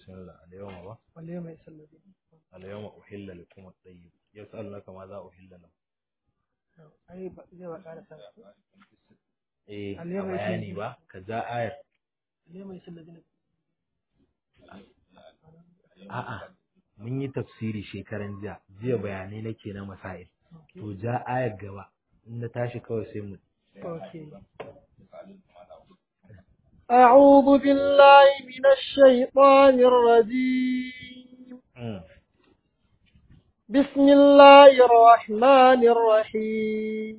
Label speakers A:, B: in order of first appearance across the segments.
A: bismillah al-yawma ba
B: واليوم يئس الذين
A: al-yawma uhilla lakum at-tayyib yas'alunaka ma za uhilla lahum
B: أي ب- زي ما قال سنة.
A: eh
B: Al-yawma
A: a bayani
B: yas'alunaka-
A: ba ka ja ayar
B: اليوم يئس الذين
A: a'a mun yi tafsiri shekaran jiya jiya bayanai nake na masail to ja ayar gaba in na tashi kawai sai mu
B: أوكي. أعوذ بالله من الشيطان الرجيم
A: Mm.
B: بسم الله الرحمن الرحيم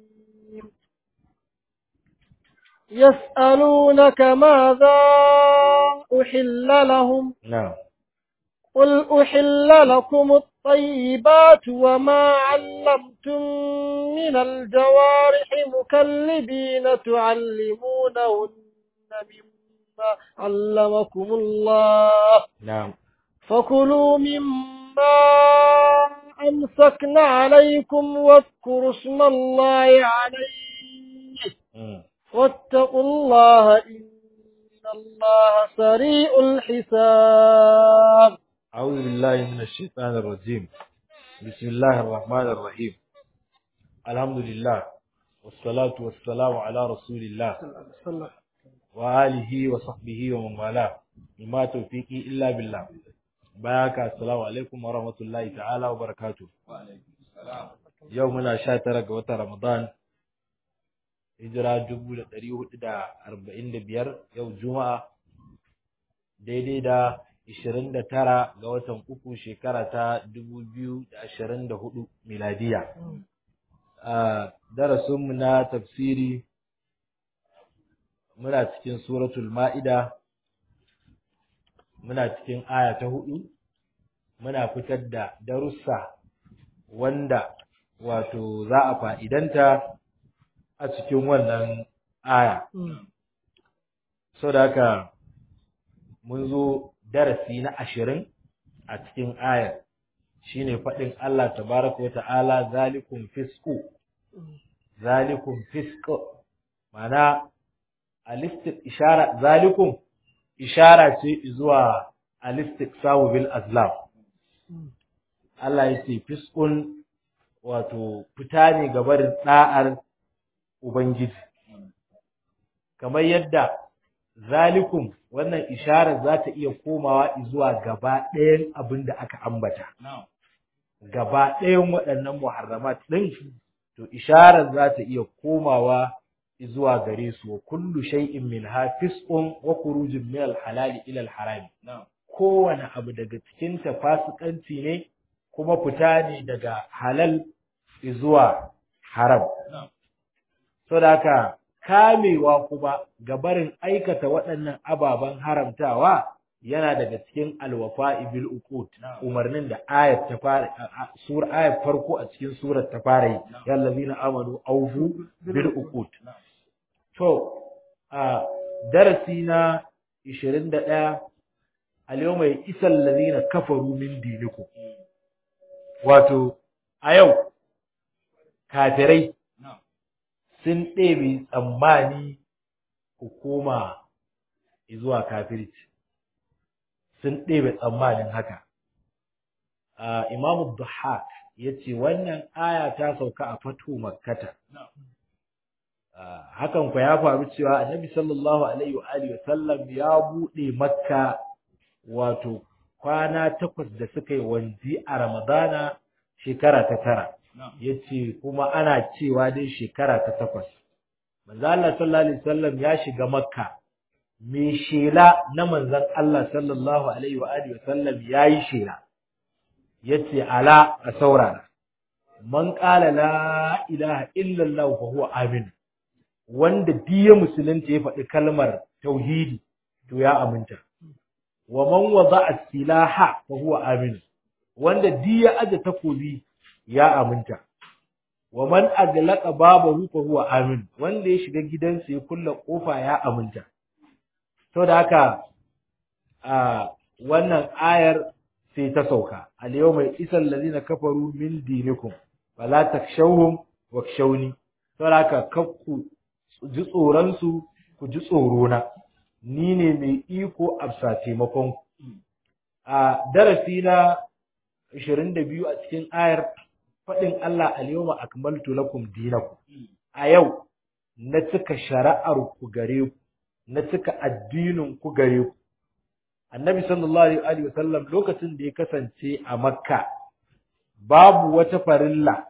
B: يسألونك ماذا أحل لهم
A: na'am
B: قل أحل لكم الطيبات وما علمتم من الجوارح مكلبين تعلمونهن مما علمكم الله
A: na'am
B: فكلوا مما أمسكن عليكم واذكروا اسم الله عليه
A: mm.
B: واتقوا الله إن الله سريع الحساب
A: أعوذ بالله من الشيطان الرجيم بسم الله الرحمن الرحيم الحمد لله والصلاة والسلام على رسول الله وآله وصحبه ومن والاه وما توفيقي إلا بالله بارك السلام عليكم ورحمة الله تعالى وبركاته يومنا شاترك وتر رمضان hijira dubu da ɗari hudu da arba'in da biyar yau juma'a daidai da ishirin da tara ga watan uku shekara ta dubu biyu da ashirin da hudu miladiya a darasinmu na tafsiri muna cikin suratul ma'ida muna cikin aya ta hudu muna fitar da darussa wanda wato za a fa'idanta a cikin wannan aya so da haka mun zo darasi na ashirin a cikin ayar shine faɗin Allah tabaraka wa ta'ala zalikum fisku zalikum fisku mana alistik ishara zalikum ishara ce zuwa alistik sawu bil azlam Allah ya ce fiskun wato fita ne ga barin da'ar ubangiji kamar yadda zalikum wannan isharar za ta iya komawa zuwa gaba ɗayan abin da aka ambata gaba ɗayan waɗannan muharramat ɗin to isharar za ta iya komawa zuwa gare su wa kullu shay'in min hafisqun wa khurujun min al-halali ila al-harami kowane abu daga cikin ta fasikanci ne kuma fita ne daga halal zuwa haram saboda haka kamewa kuma ga barin aikata waɗannan ababen haramtawa yana daga cikin alwafa'i bil uqud umarnin da ayat ta fara sur ayat farko a cikin surar ta fara yi ya allazina amanu awfu bil uqud to a darasi na 21 al-yawma isal ladina kafaru min dinikum wato a yau kafirai sun ɗebe tsammani ku koma zuwa kafirci sun ɗebe tsammanin haka imamu Duhak ya ce wannan aya ta sauka a fatu makkata hakan kwa ya faru cewa annabi sallallahu alaihi wa alihi sallam ya buɗe makka wato kwana takwas da suka yi wanzi a ramadana shekara ta tara yace kuma ana cewa dai shekara ta takwas manzo Allah sallallahu alaihi wasallam ya shiga makka me shela na manzon Allah sallallahu alaihi wa alihi wasallam yayi shela yace ala a saurara man qala la ilaha illa Allah fa huwa amin wanda diya musulunta ya faɗi kalmar tauhidi to ya aminta wa man wada'a silaha fa huwa amin wanda diya aje takobi ya aminta wa man aglaqa babahu fa huwa amin wanda ya shiga gidansa ya kulla kofa ya aminta to da haka a wannan ayar sai ta sauka al yawma isal ladina kafaru min dinikum fala takshawhum wakshawni to da haka kakku ji tsoron su ku ji tsoro na ni ne mai iko a taimakon a darasi na 22 a cikin ayar faɗin Allah al-yawma akmaltu lakum dinakum a yau na cika shari'ar ku gare ku na cika addinin ku gare ku annabi sallallahu alaihi wasallam lokacin da ya kasance a makka babu wata farilla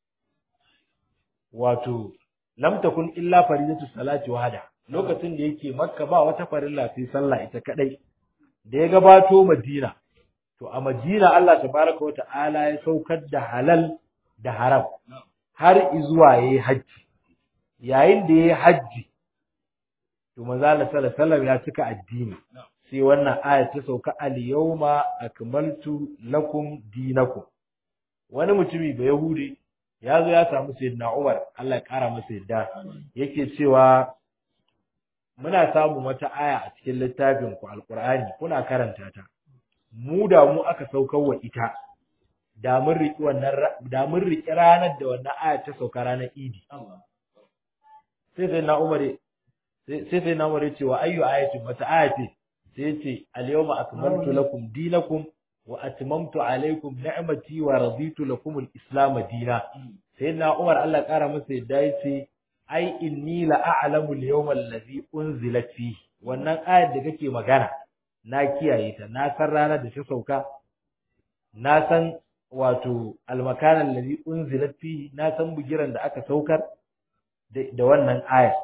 A: wato lam takun illa faridatu salati wahda lokacin da yake makka ba wata farilla sai sallah ita kadai da ya gabato madina to a madina Allah tabaraka wa ta'ala ya saukar da halal da haram har izuwa yayi haji yayin da yayi haji to manzo Allah sallallahu alaihi wasallam ya cika addini sai wannan aya ta sauka al-yawma akmaltu lakum dinakum wani mutumi ba yahudi ya zo ya samu sayyidina Umar Allah ya kara masa yadda yake cewa muna samun wata aya a cikin littafin ku alqur'ani kuna karanta ta mu da mu aka saukar wa ita da mun riki wannan da mun riki ranar da wannan aya ta sauka ranar Idi sai sayyidina Umar sai sayyidina Umar ya ce wa ayyu ayatin wata aya ce sai ya ce al-yawma akmaltu lakum dinakum wa atmamtu alaykum ni'mati wa raditu lakum al-islam dina sayyidina Umar Allah ya kara masa yadda yace ai inni la a'lamu al-yawma alladhi unzilat fi wannan ayar da kake magana na kiyaye ta na san ranar da ta sauka na san wato al-makan alladhi unzilat fi na san bugiran da aka saukar da wannan ayar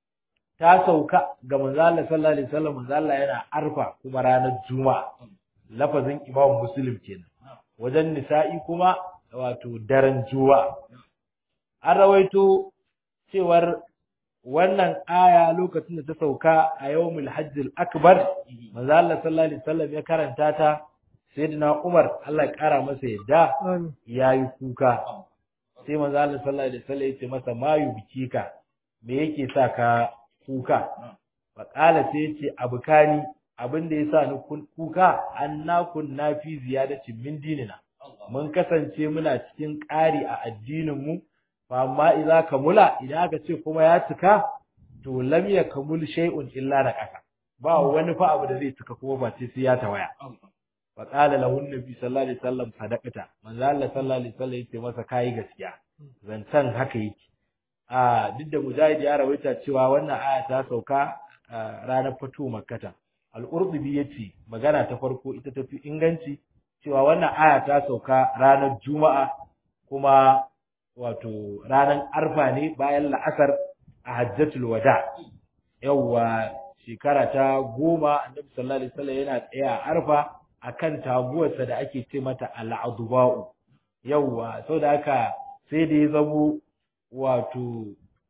A: ta sauka ga manzo Allah sallallahu alaihi wasallam manzo Allah yana arfa kuma ranar juma'a lafazin imam muslim kenan wajen nisa'i kuma wato daren juma'a an rawaito cewar wannan aya lokacin da ta sauka a yawmul hajjil akbar manzo Allah sallallahu alaihi wasallam ya karanta ta sayyidina Umar Allah ya kara masa yadda yayi kuka sai manzo Allah sallallahu alaihi wasallam ya ce masa mayu bikika me yake sa ka kuka faƙala sai ce abukani abin da ya sa ni kuka anna kunna fi ziyadatin min dinina mun kasance muna cikin ƙari a addinin mu fa amma idza kamula idan aka ce kuma ya cika to lam yakamul shay'un illa na ƙasa ba wani fa abu da zai cika kuma ba sai sai ya tawaya fa qala lahu nabi sallallahu alaihi wasallam sadaqata manzo Allah sallallahu alaihi wasallam yace masa kai gaskiya zancan haka yake a duk da mujahid ya rawaita cewa wannan aya ta sauka ranar fatu makkata al-urdubi yace magana ta farko ita tafi inganci cewa wannan aya ta sauka ranar juma'a kuma wato ranar arfa ne bayan la'asar a hajjatul wada yawwa shekara ta goma annabi sallallahu alaihi wasallam yana tsaya a arfa akan taguwarsa da ake ce mata al-adba'u yawwa saboda haka sai da ya zamo wato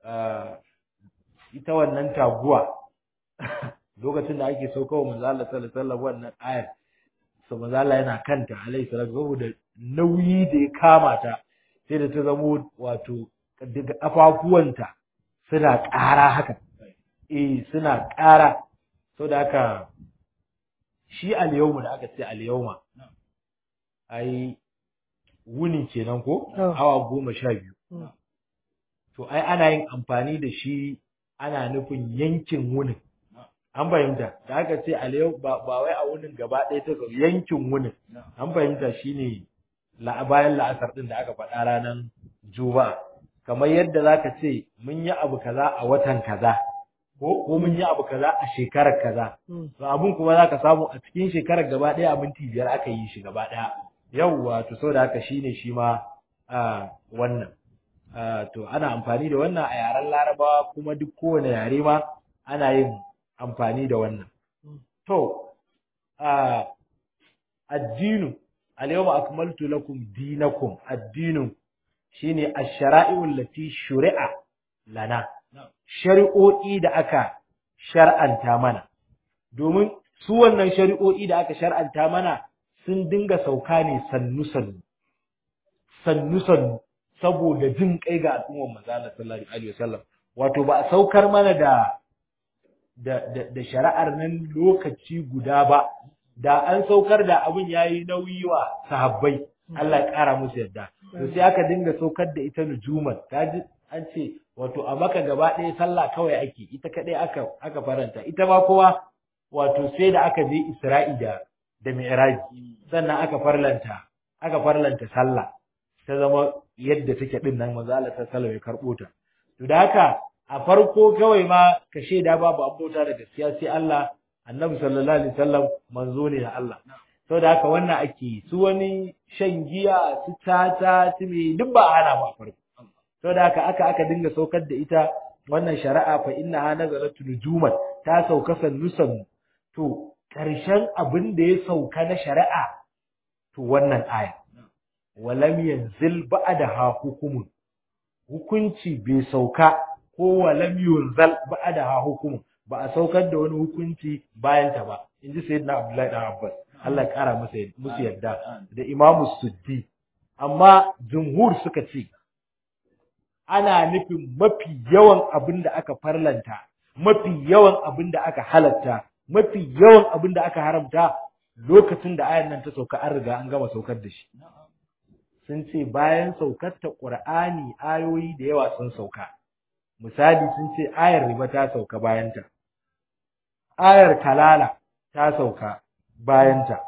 A: ita wannan taguwa lokacin da ake saukawa manzo Allah sallallahu alaihi wasallam wannan ayar so manzo Allah yana kanta alaihi salatu saboda nauyi da ya kama ta sai da ta zamo wato daga afafuwanta suna ƙara haka eh suna ƙara saboda haka shi al-yawma da aka ce al-yawma ai wuni kenan ko awa goma sha biyu to ai ana yin amfani da shi ana nufin yankin wunin an fahimta da aka ce alayau ba ba wai a wunin gaba ɗaya ta yankin wunin an fahimta shine la bayan la'asar din da aka faɗa ranar juma'a kamar yadda zaka ce mun yi abu kaza a watan kaza ko ko mun yi abu kaza a shekarar kaza to abun kuma zaka samu a cikin shekarar gaba ɗaya a minti biyar aka yi shi gaba ɗaya yawwa to saboda haka shine shi ma wannan to ana amfani da wannan a yaren larabawa kuma duk kowane yare ma ana yin amfani da wannan to addinu al-yawma akmaltu lakum dinakum addinu shine ash-shara'i'u allati shuri'a lana shari'o'i da aka shar'anta mana domin su wannan shari'o'i da aka shar'anta mana sun dinga sauka ne sannu sannu sannu sannu saboda jin kai ga al'ummar manzo Allah sallallahu alaihi wasallam wato ba a saukar mana da da da shari'ar nan lokaci guda ba da an saukar da abin yayi nauyi wa sahabbai Allah ya kara musu yadda to sai aka dinga saukar da ita nujuman kaji an ce wato a maka gaba ɗaya sallah kawai ake ita kadai aka aka faranta ita ma kowa wato sai da aka je Isra'i da da mi'raji sannan aka farlanta aka farlanta sallah ta zama yadda take din nan manzo Allah sallallahu alaihi ya karbo ta to da haka a farko kawai ma ka shaida babu abota da gaskiya sai Allah annabi sallallahu alaihi wasallam manzo ne da Allah to da haka wannan ake su wani shan giya su tata su me duk ba hana ba farko to da haka aka aka dinga saukar da ita wannan shari'a fa innaha nazalat nujuman ta sauka sannusan to karshen abin da ya sauka na shari'a to wannan aya walam yanzil ba'daha hukumun hukunci bai sauka ko walam yunzal ba'daha hukumun ba a saukar da wani hukunci bayan ta ba inji sayyidina abdullahi dan abbas Allah ya kara masa musu yadda da imamu suddi amma jumhur suka ce ana nufin mafi yawan abin da aka farlanta mafi yawan abin da aka halatta mafi yawan abin da aka haramta lokacin da ayan nan ta sauka an riga an gama saukar da shi sun ce bayan saukar ta Qur'ani ayoyi da yawa sun sauka misali sun ce ayar riba ta sauka bayanta ayar kalala ta sauka bayanta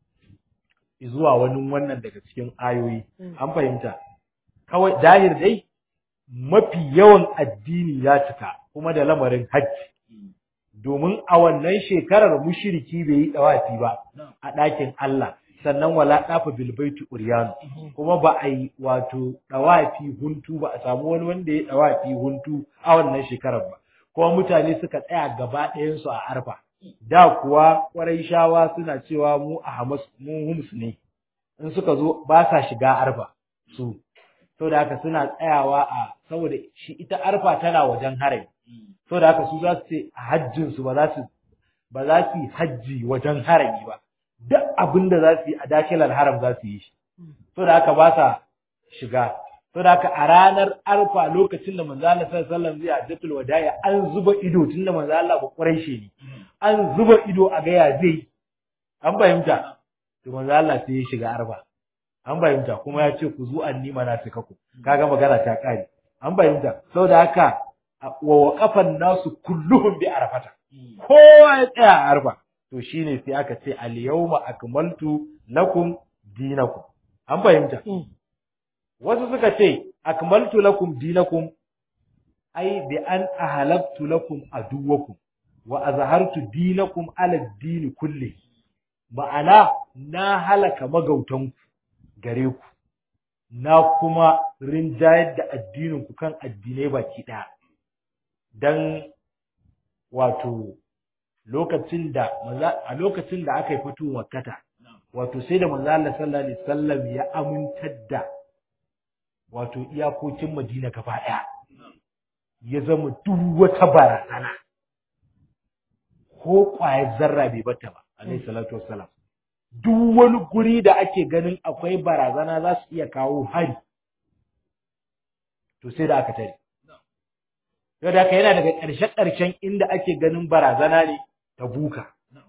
A: zuwa wani wannan daga cikin ayoyi an fahimta kawai dahir dai mafi yawan addini ya cika kuma da lamarin hajji domin a wannan shekarar mushriki bai yi dawafi ba a ɗakin Allah sannan wala dafa bil baiti uryanu kuma ba a yi wato dawafi huntu ba a samu wani wanda ya dawafi huntu a wannan shekarar ba kuma mutane suka tsaya gaba ɗayan su a arfa da kuwa ƙwarai shawa suna cewa mu a hamas mu hums ne in suka zo ba sa shiga arfa su saboda haka suna tsayawa a saboda shi ita arfa tana wajen harai saboda haka su za su ce a hajjin su ba za su ba za su yi hajji wajen harami ba duk abin da za su yi a dakilar haram za su yi shi saboda haka ba sa shiga saboda haka a ranar arfa lokacin da manzo Allah sallallahu alaihi wasallam zai hajjatul wada'i an zuba ido tunda manzo Allah ba quraishi ne an zuba ido a ga ya zai an fahimta to manzo Allah sai ya shiga arfa an fahimta kuma ya ce ku zu anni manasika ku kaga magana ta kare an fahimta saboda haka wa waqafan nasu kulluhum bi arfata kowa ya tsaya a arfa to shine sai aka ce al yawma akmaltu lakum dinakum an fahimta wasu suka ce akmaltu lakum dinakum ai bi an ahalabtu lakum aduwakum wa azhartu dinakum ala dini kulli ma'ana na halaka magautanku gare ku na kuma rinjayar da addininku kan addinai baki ɗaya don wato lokacin da a lokacin da aka yi fito makkata wato sai da manzo Allah sallallahu alaihi wasallam ya amintar da wato iyakokin Madina gaba ɗaya ya zama duk wata barazana ko ƙwayar zarra bai bata ba alaihi salatu wassalam duk wani guri da ake ganin akwai barazana za su iya kawo hari to sai da aka tare yau da yana daga ƙarshe-ƙarshen inda ake ganin barazana ne ta buka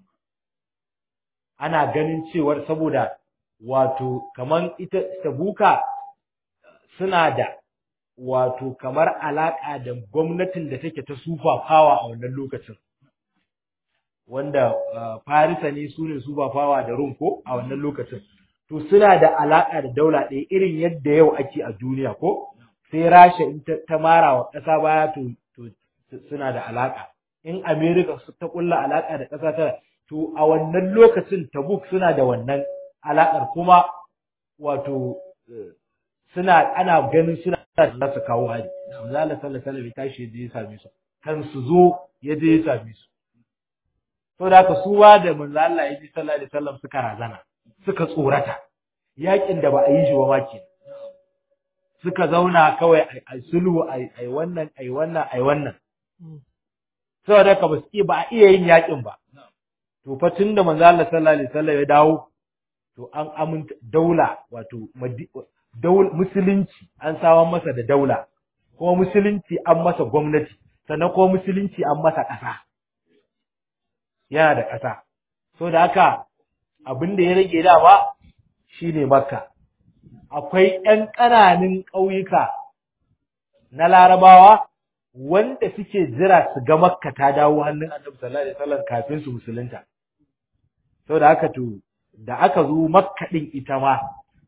A: ana ganin cewar saboda wato kamar ita ta buka suna da wato kamar alaƙa da gwamnatin da take ta sufa fawa a wannan lokacin wanda Farisa ne su ne su ba fawa da Rum ko a wannan lokacin. To suna da alaƙa da daula ɗaya irin yadda yau ake a duniya ko sai Rasha in ta mara wa ƙasa baya to suna da alaƙa. In Amerika ta ƙulla alaƙa da ƙasa ta to a wannan lokacin Tabuk suna da wannan alaƙar kuma wato suna ana ganin suna da su kawo hari. Allah sallallahu alaihi wasallam ya tashi ya je ya same su. Kan su zo ya je ya same su. to da haka su ba da manzo Allah ya ji sallallahu alaihi wasallam suka razana suka tsorata yakin da ba a yi shi ba ma ke suka zauna kawai ai sulhu ai ai wannan ai wannan ai wannan saboda haka ba su ba a iya yin yakin ba to fa tunda manzo Allah sallallahu alaihi wasallam ya dawo to an aminta daula wato daul musulunci an sawan masa da daula kuma musulunci an masa gwamnati sannan kuma musulunci an masa ƙasa yana da ƙasa. So da haka abin da ya rage dama shi ne Makka. Akwai ‘yan ƙananan ƙauyuka na Larabawa wanda suke jira su ga Makka ta dawo hannun Annabi sallallahu alaihi wasallam kafin su musulunta. So da haka to da aka zo makka din ita ma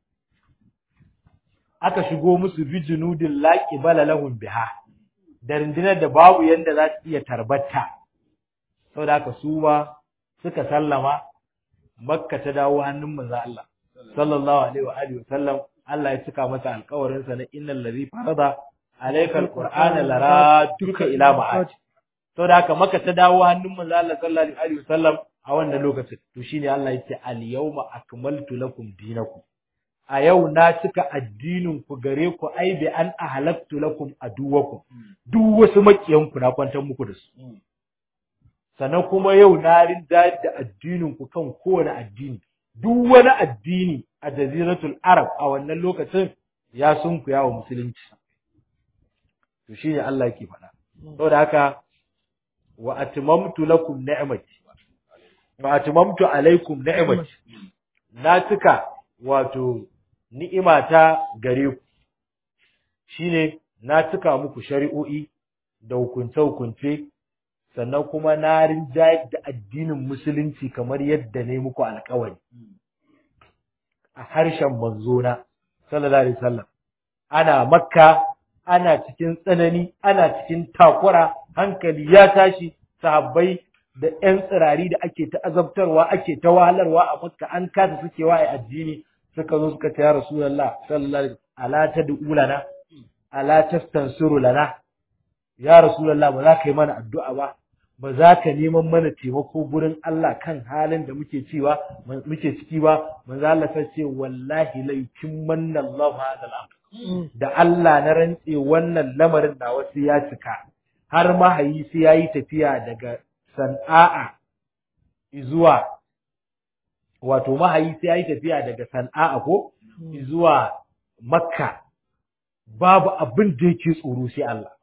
A: aka shigo musu bijinudin laqi balalahum biha da rundunar da babu yanda za su iya tarbata saboda haka su ma suka sallama makka ta dawo hannun manzo Allah sallallahu alaihi wa alihi wasallam Allah ya cika masa alƙawarin sa na innal ladhi farada alayka alqur'ana laraduka ila ma'ad saboda haka makka ta dawo hannun manzo Allah sallallahu alaihi wa sallam a wannan lokacin to shine Allah yake al yawma akmaltu lakum dinakum a yau na cika addinin ku gare ku ai bi an ahlaktu lakum aduwakum duk wasu makiyan ku na kwantar muku da su sannan kuma yau na rinda da addinin ku kan kowane addini duk wani addini a jaziratul arab a wannan lokacin ya sunkuya wa musulunci to shine Allah yake faɗa saboda haka wa atmamtu lakum ni'mati wa atmamtu alaikum ni'mati na cika wato ni'imata gare ku shine na cika muku shari'o'i da hukunce-hukunce sannan kuma na rinjayar da addinin musulunci kamar yadda ne muku alkawari a harshen manzona sallallahu alaihi wasallam ana makka ana cikin tsanani ana cikin takura hankali ya tashi sahabbai da ƴan tsirari da ake ta azabtarwa ake ta wahalarwa a makka an kasa sukewa a addini suka zo suka ce ya rasulullah sallallahu alaihi ala tad'u lana ala tastansiru lana ya rasulullah ba za ka yi mana addu'a ba ba za ka neman mana taimako gurin Allah kan halin da muke cewa muke ciki ba manzo Allah sai ce wallahi la yutimmanna Allahu hadha al da Allah na rantse wannan lamarin da wasu ya cika har mahayi sai yayi tafiya daga San'a zuwa wato mahayi sai yayi tafiya daga San'a ko zuwa Makka babu abin da yake tsoro sai Allah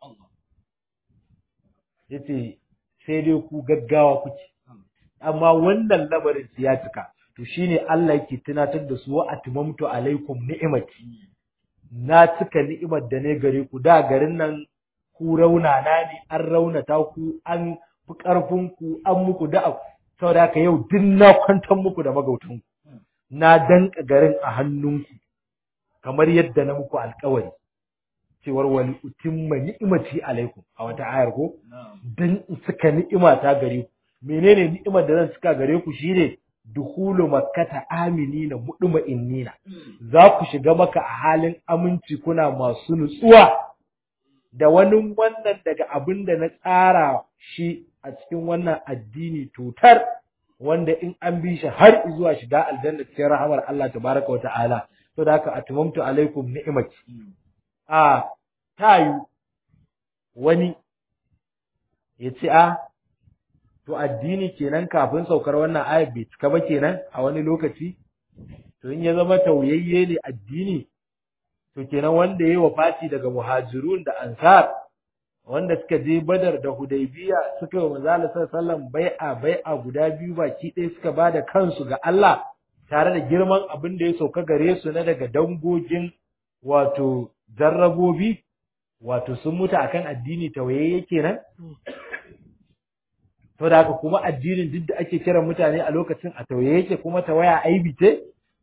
A: yace sai dai ku gaggawa kuke amma wannan lamarin ya cika to shine Allah yake tunatar da su wa atmamtu alaikum ni'imati na cika ni'imar da ne gare ku da garin nan ku rauna na ne an raunata ku an fi karfin ku an muku da saboda haka yau duk na kwantar muku da magautan ku na danka garin a hannunku kamar yadda na muku alkawari cewar wani utimma ni'imati alaikum a wata ayar ko dan in suka ni'ima ta gare ku menene ni'imar da zan suka gare ku shine dukhulu makkata aminina muduma innina za ku shiga maka a halin aminci kuna masu nutsuwa da wani wannan daga abin da na tsara shi a cikin wannan addini tutar wanda in an bi shi har zuwa shiga aljanna cikin rahamar Allah tabaraka wa ta'ala to da haka atmamtu alaikum ni'imati a tayu wani ya ce a to addini kenan kafin saukar wannan ayat bai cika ba kenan a wani lokaci to in ya zama tauyayye ne addini to kenan wanda ya yi wafati daga muhajirun da ansar wanda suka je badar da hudaybiya suka yi manzo Allah sallallahu bai'a bai'a guda biyu baki ɗaya suka ba da kansu ga Allah tare da girman abin da ya sauka gare su na daga dangogin wato jarrabobi wato sun mutu akan addini tawayayye kenan to da haka kuma addinin duk da ake kiran mutane a lokacin a tawaye yake kuma tawaya aibi ce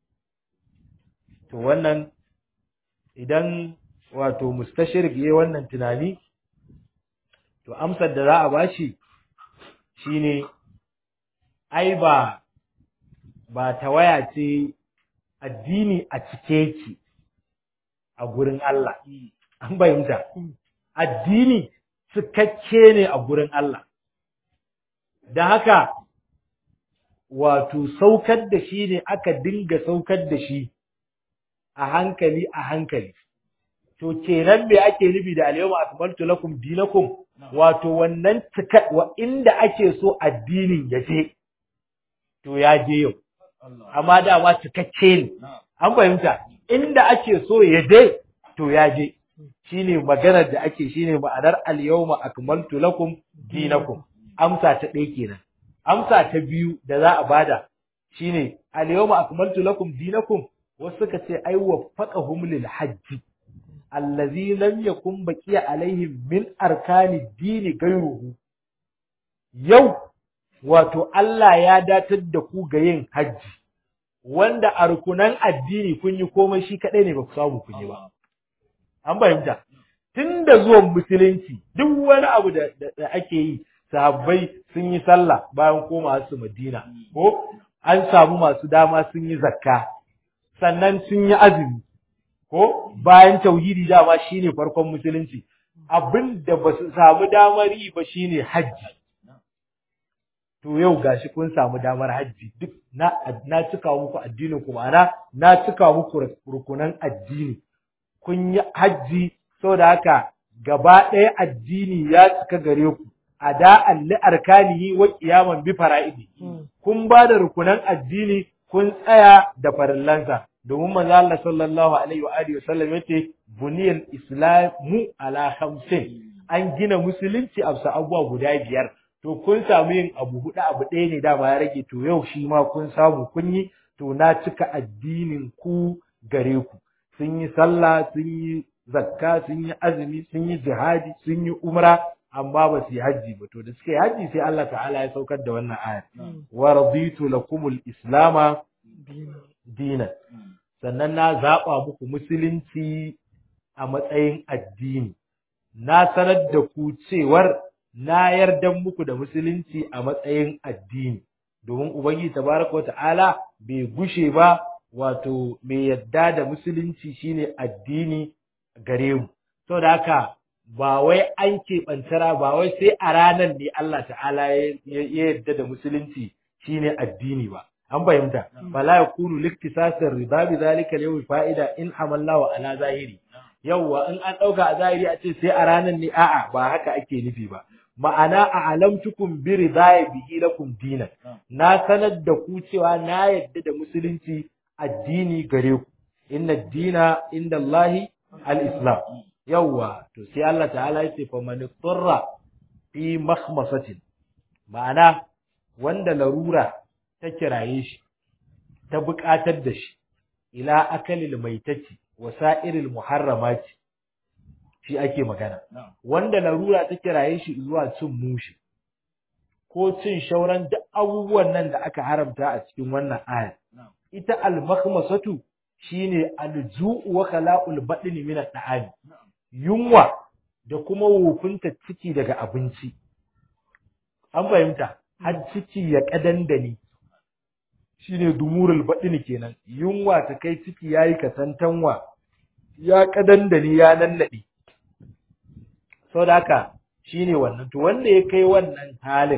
A: to wannan idan wato mustashirik yayi wannan tunani to amsar da za a bashi shine ai ba ba tawaya ce addini a cike yake a gurin Allah an bayyanta addini cikakke ne a gurin Allah da haka wato saukar da shi ne aka dinga saukar da shi a hankali a hankali to kenan me ake nufi da al-yawma akmaltu lakum dinakum wato wannan cika wa inda ake so addinin ya je to ya je yau amma dama cikakke ne an fahimta inda ake so ya je to ya je shine maganar da ake shine ma'anar al-yawma akmaltu lakum dinakum amsa ta ɗaya kenan amsa ta biyu da za a bada shine al-yawma akmaltu lakum dinakum wasu suka ce ai waffaqahum lil hajji allazi lam yakun baqiya alaihim min arkani dini gairuhu yau wato Allah ya datar da ku ga yin hajji wanda a rukunan addini kun yi komai shi kaɗai ne ba ku samu kun yi ba an fahimta tun da zuwan musulunci duk wani abu da, da, ake yi sahabbai sun yi sallah bayan koma su madina ko an samu masu dama sun yi zakka sannan sun yi azumi ko bayan tauhidi dama shine farkon musulunci abin da ba su samu damar yi ba shine hajji to yau gashi kun samu damar hajji duk na na cika muku addinin ku ma'ana na cika muku rukunan addini kun yi hajji saboda haka gaba ɗaya addini ya cika gare ku a da'an li arkanihi wa qiyaman bi fara'idi kun ba da rukunan addini kun tsaya da farillansa domin manzo Allah sallallahu alaihi wa alihi wasallam yace buniyal islamu ala khamsin an gina musulunci a bisa abubuwa guda biyar to kun samu yin abu hudu abu ɗaya ne dama ya rage to yau shi ma kun samu kun yi to na cika addinin ku gare ku sun yi sallah sun yi zakka sun yi azumi sun yi jihadi sun yi umra amma ba su yi hajji ba to da suka yi hajji sai Allah ta'ala ya saukar da wannan aya wa raditu lakumul islama dinan sannan na zaɓa muku musulunci a matsayin addini na sanar da ku cewar na yarda muku da musulunci a matsayin addini domin ubangiji tabaraka ta'ala bai gushe ba wato mai yadda da musulunci shine addini gare mu saboda haka ba wai an keɓantara ba wai sai a ranar ne Allah ta'ala ya yadda da musulunci shine addini ba an fahimta fala yakunu liktisasir riba bi zalika yawm fa'ida in hamalla wa ala zahiri yawwa in an dauka a zahiri a ce sai a ranar ne a'a ba haka ake nufi ba ma'ana a alamtukum bi ridaya bihi lakum dinan na sanar da ku cewa na yadda da musulunci addini gare ku inna dina inda Allahi al-islam yawwa to sai Allah ta'ala ya ce fa man turra fi makhmasatin ma'ana wanda larura ta kiraye shi ta buƙatar da shi ila akalil maitati wa sa'iril muharramati shi ake magana wanda larura ta kiraye shi zuwa cin mushi ko cin shauran duk abubuwan nan da aka haramta a cikin wannan aya ita al-makhmasatu shine al-ju'u wa khala'ul badni min al yunwa da kuma wofinta ciki daga abinci an fahimta har ciki ya kadandani shine dumurul badni kenan yunwa ta kai ciki yayi kasantanwa ya kadandani ya nannade saboda haka shine wannan to wanda ya kai wannan halin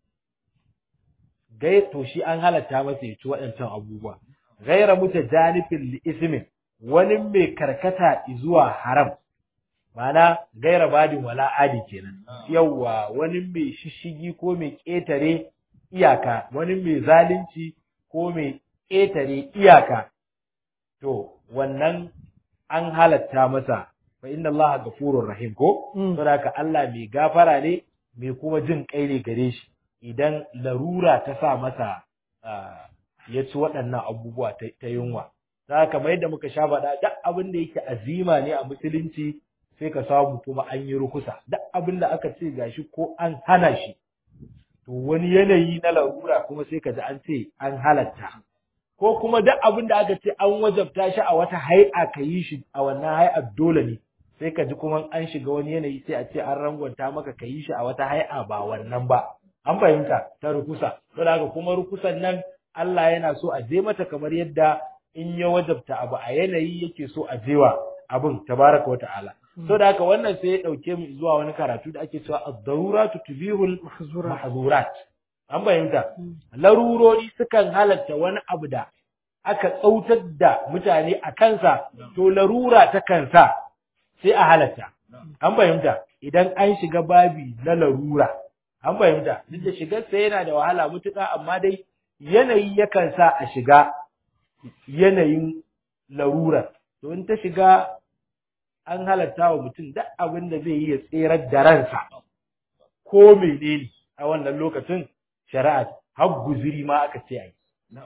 A: gai to shi an halatta masa ya ci waɗancan abubuwa gaira mutajanifin li ismin wani mai karkata zuwa haram mana gaira badin wala adi kenan yawwa wani mai shishigi ko mai ƙetare iyaka wani mai zalunci ko mai ƙetare iyaka to wannan an halatta masa fa inna allaha ghafurur rahim ko saboda Allah mai gafara ne mai kuma jin kai ne gare shi idan larura ta sa masa ya ci waɗannan abubuwa ta yunwa za kamar yadda muka sha faɗa duk abin da yake azima ne a musulunci sai ka samu kuma an yi rukusa duk abin da aka ce gashi ko an hana shi to wani yanayi na larura kuma sai ka ji an ce an halatta ko kuma duk abin da aka ce an wajabta shi a wata hai'a ka yi shi a wannan hai'ar dole ne sai ka ji kuma an shiga wani yanayi sai a ce an rangwanta maka ka yi shi a wata hai'a ba wannan ba an fahimta ta rukusa saboda haka kuma rukusan nan Allah yana so a je mata kamar yadda in ya wajabta abu a yanayi yake so a jewa abin tabaraka wa ta'ala saboda haka wannan sai ya dauke mu zuwa wani karatu da ake cewa ad-daruratu tubihul mahzurat an fahimta larurori sukan halatta wani abu da aka tsautar da mutane a kansa to larura ta kansa sai a halatta an fahimta idan an shiga babi na larura an fahimta duk da shigar sa yana da wahala mutuka amma dai yanayi yakan sa a shiga yanayin larura to in ta shiga an halatta wa mutum duk abin da zai yi ya tserar da ransa ko menene a wannan lokacin shari'a har guziri ma aka ce ai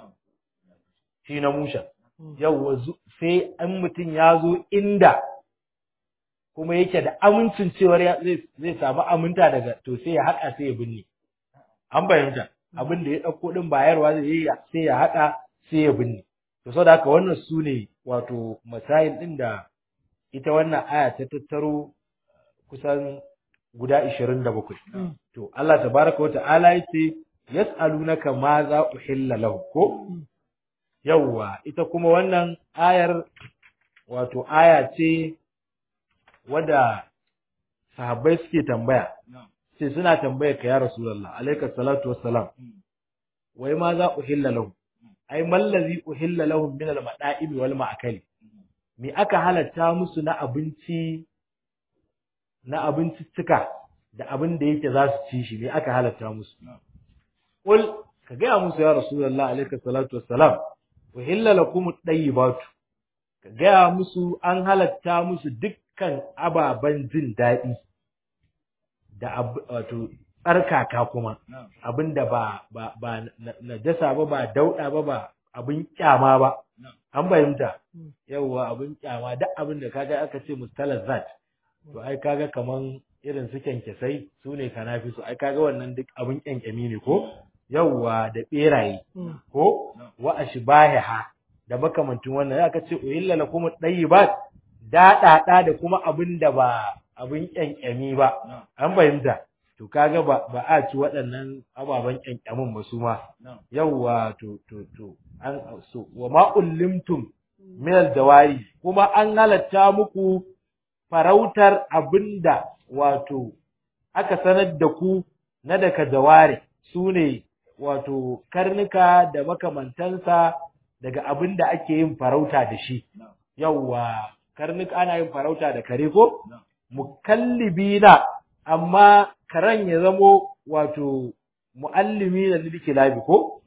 A: shi na musha yau sai an mutum ya zo inda kuma yake da amincin cewar zai samu aminta daga to sai ya haƙa sai ya binne an fahimta abin da ya ɗauko ɗin bayarwa zai yi sai ya haƙa sai ya binne to saboda haka wannan su ne wato masail din da ita wannan aya ta tattaro kusan guda 27 to Allah tabaraka wa ta'ala yace yas'alunaka ma za uhilla lahu ko yawwa ita kuma wannan ayar wato aya ce wadda sahabbai suke tambaya sai suna tambaya ka ya rasulullah alayka salatu wassalam wai ma za uhilla lahu ai mallazi uhilla lahum min al-mada'ib wal ma'akali me aka halatta musu na abinci na abinciccika da abin da yake za su ci shi me aka halatta musu qul ka ga musu ya rasulullah alayka salatu wassalam uhilla lakum at-tayyibat ka ga musu an halatta musu dukkan ababan jin daɗi da wato tsarkaka kuma abinda ba ba ba najasa ba ba dauda ba ba abin kyama ba an fahimta yawwa abin kyama duk abin da kaga aka ce mustalazat to ai kaga kaman irin su kyankyasai su ne kanafi su ai kaga wannan duk abin kyankyami ne ko yawwa da beraye ko wa ashbahiha da makamantin wannan aka ce uhilla lakum at-tayyibat daɗaɗa da kuma abin da ba abin kyankyami ba an fahimta to kaga ba ba a ci waɗannan ababen kyankyamin ba su ma yawwa to to to an so wa ma ullimtum min al-dawari kuma an halatta muku farautar abinda wato aka sanar da ku na daga dawari su ne wato karnuka da makamantansa daga abin da ake yin farauta da shi yawwa karnuka ana yin farauta da kare ko mukallibina amma karen ya zamo wato muallimi da lidkilabi ko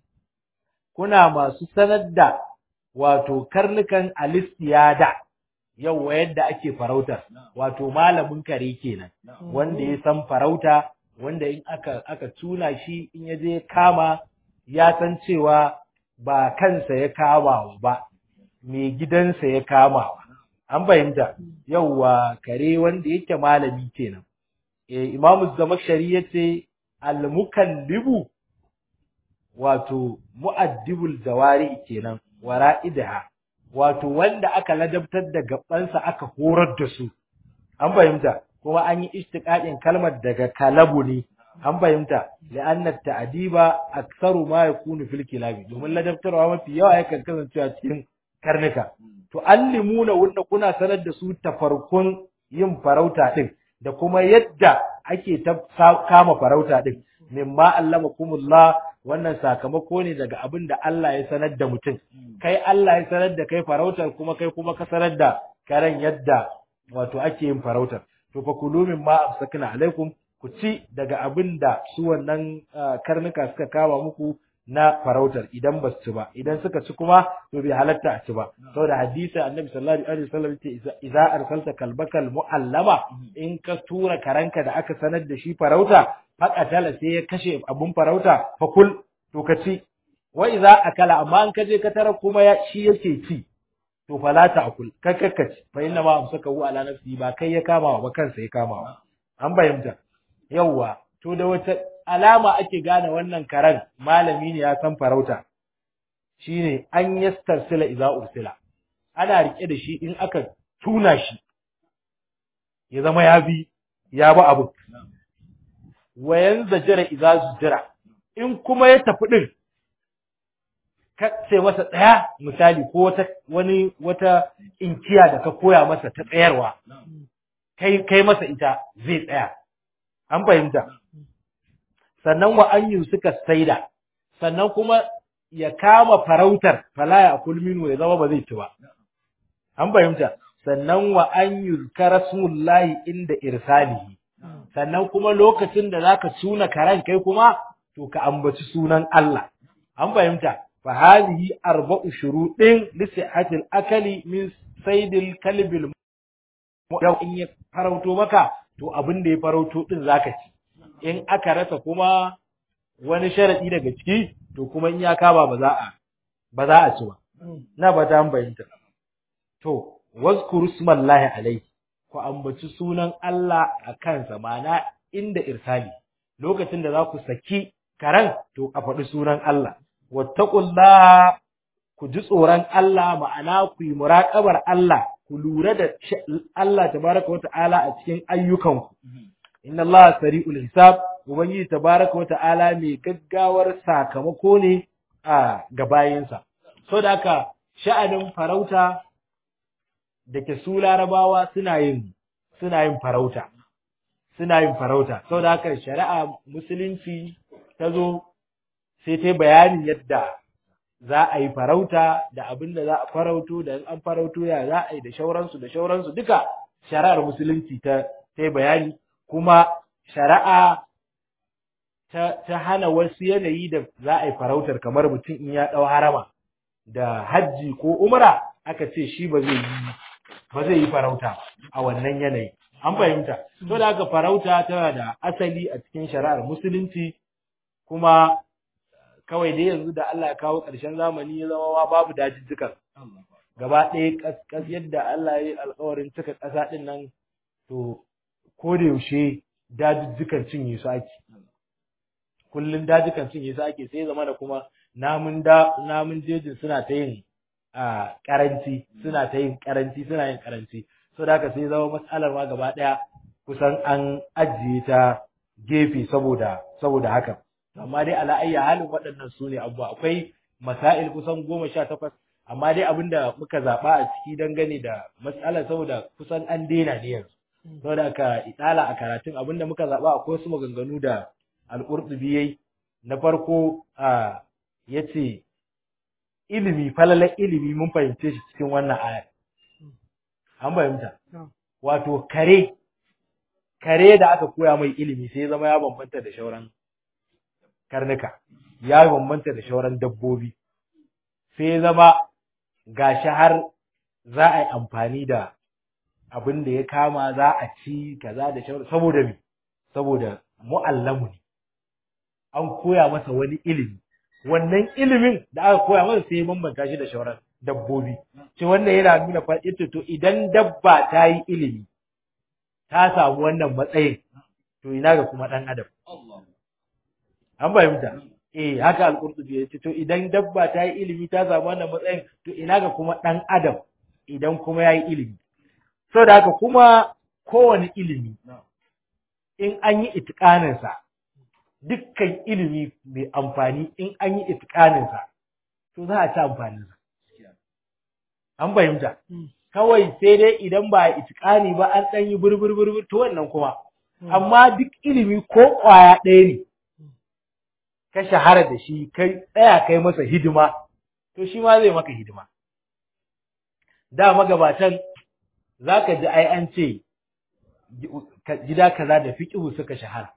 A: kuna masu sanar da wato karnukan alistiyada yawwa yadda ake farautar wato malamin kare kenan wanda ya san farauta wanda in aka aka tuna shi in ya je kama ya san cewa ba kansa ya kama ba mai gidansa ya kama an fahimta yawwa kare wanda yake malami kenan eh imamu zamakshari yace al-mukallibu wato mu'addibul zawari kenan wara'idaha wato wanda aka ladabtar da gabansa aka horar da su an fahimta kuma an yi istiqaqin kalmar daga kalabu ne an fahimta la'anna ta'diba aktsaru ma yakunu fil kilabi domin ladabtarwa mafi yawa yakan kasancewa cikin karnuka to allimuna wanda kuna sanar da su tafarkun yin farauta din da kuma yadda ake ta kama farauta din mimma allamakumullah wannan sakamako ne daga abin da Allah ya sanar da mutum kai Allah ya sanar da kai farautar kuma kai kuma ka sanar da karen yadda wato ake yin farautar to fa kulu mimma amsakna alaikum ku ci daga abin da su wannan karnuka suka kama muku na farautar idan ba su ci ba idan suka ci kuma to bai halatta a ci ba saboda hadisi annabi sallallahu alaihi wasallam ce idza arsalta kalbakal muallama in ka tura karanka da aka sanar da shi farauta faqatala sai ya kashe abun farauta fa kul to ka ci wa idza akala amma an kaje ka tara kuma ya shi yake ci to fala ta akul ka kakkaci fa inna ma amsaka hu ala nafsi ba kai ya kama ba kansa ya kama an bayyanta yawwa to da wata alama ake gane wannan karen malami ne ya san farauta shine an yastarsila idza ursila ana rike da shi in aka tuna shi ya zama ya bi ya bi abu wayan zajira idza zujira in kuma ya tafi din ka ce masa tsaya misali ko wata wani wata inkiya da ka koya masa ta tsayarwa kai kai masa ita zai tsaya an fahimta sannan wa an suka saida sannan kuma ya kama farautar fala ya kulminu ya zama ba zai ci ba an fahimta sannan wa an yuzkara smullahi inda irsalihi sannan kuma lokacin da zaka tuna karan kai kuma to ka ambaci sunan Allah an fahimta fa hadhihi arba'u shuruɗin li sihhatil akali min saydil kalbil yau in ya farauto maka to abin da ya farauto din zaka ci in aka rasa kuma wani sharadi daga ciki to kuma in ya kama ba za a ba za a ci ba na ba ta bayyanta to wazkuru smallahi alaihi ku ambaci sunan Allah a kansa mana inda irsali lokacin da za ku saki karan to a faɗi sunan Allah wattaqullaha ku ji tsoron Allah ma'ana ku yi muraƙabar Allah ku lura da Allah tabaraka wata'ala a cikin ayyukanku inna Allah sari'ul hisab ubangiji tabaraka wata'ala mai gaggawar sakamako ne a ga bayinsa so da haka sha'anin farauta da ke su larabawa suna yin suna yin farauta suna yin farauta so da haka shari'a musulunci ta zo sai ta bayanin yadda za a yi farauta da abin da za a farauto da in an farauto ya za a yi da shauransu da shauransu duka shari'ar musulunci ta ta bayani kuma shari'a ta, ta hana wasu yanayi da za a yi farautar kamar mutum in ya ɗau harama da hajji ko umra aka ce shi ba zai yi ba zai yi farauta a wannan yanayi an fahimta to da haka farauta tana da asali a cikin shari'ar musulunci kuma kawai dai yanzu da Allah ya kawo ƙarshen zamani ya zama ma babu dajijjikan gaba ɗaya kaskas yadda Allah ya yi alƙawarin cika ƙasa ɗin nan to ko da yaushe dajijjikan cinye su ake kullum dajikan cinye su ake sai zama da kuma namun da namun jejin suna ta yin a karanci suna ta yin karanci suna yin karanci so da haka sai zama matsalar ma gaba ɗaya kusan an ajiye ta gefe saboda saboda haka amma dai ala ayya halin waɗannan su ne abubuwa akwai masail kusan goma sha takwas amma dai abin da muka zaɓa a ciki dangane da matsalar saboda kusan an daina ne yanzu saboda aka idala a karatun abin da muka zaɓa akwai wasu maganganu da al'urɗubi yayi na farko a yace ilimi falalar ilimi mun fahimce shi cikin wannan ayar an fahimta wato kare kare da aka koya mai ilimi sai ya zama ya bambanta da shauran karnuka ya bambanta da shauran dabbobi sai zama gashi har za a yi amfani da abin da ya kama za a ci kaza da shauran saboda me saboda mu'allamu ne an koya masa wani ilimi wannan ilimin da aka koya masa sai ya bambanta shi da shauran dabbobi ce wanda yana nuna fa to idan dabba ta yi ilimi ta samu wannan matsayin to ina ga kuma dan adam an fahimta eh haka al-qurtubi ya ce to idan dabba ta yi ilimi ta samu wannan matsayin to ina ga kuma dan adam idan kuma ya yi ilimi saboda haka kuma kowane ilimi in an yi itikanin sa dukkan ilimi mai amfani in an yi itikanin sa to za a ci amfanin sa an fahimta kawai sai dai idan ba a itikani ba an ɗan yi burbur burbur to wannan kuma amma duk ilimi ko ƙwaya ɗaya ne ka shahara da shi kai tsaya kai masa hidima to shi ma zai maka hidima da magabatan zaka ji ai an ce gida kaza da fiqhu suka shahara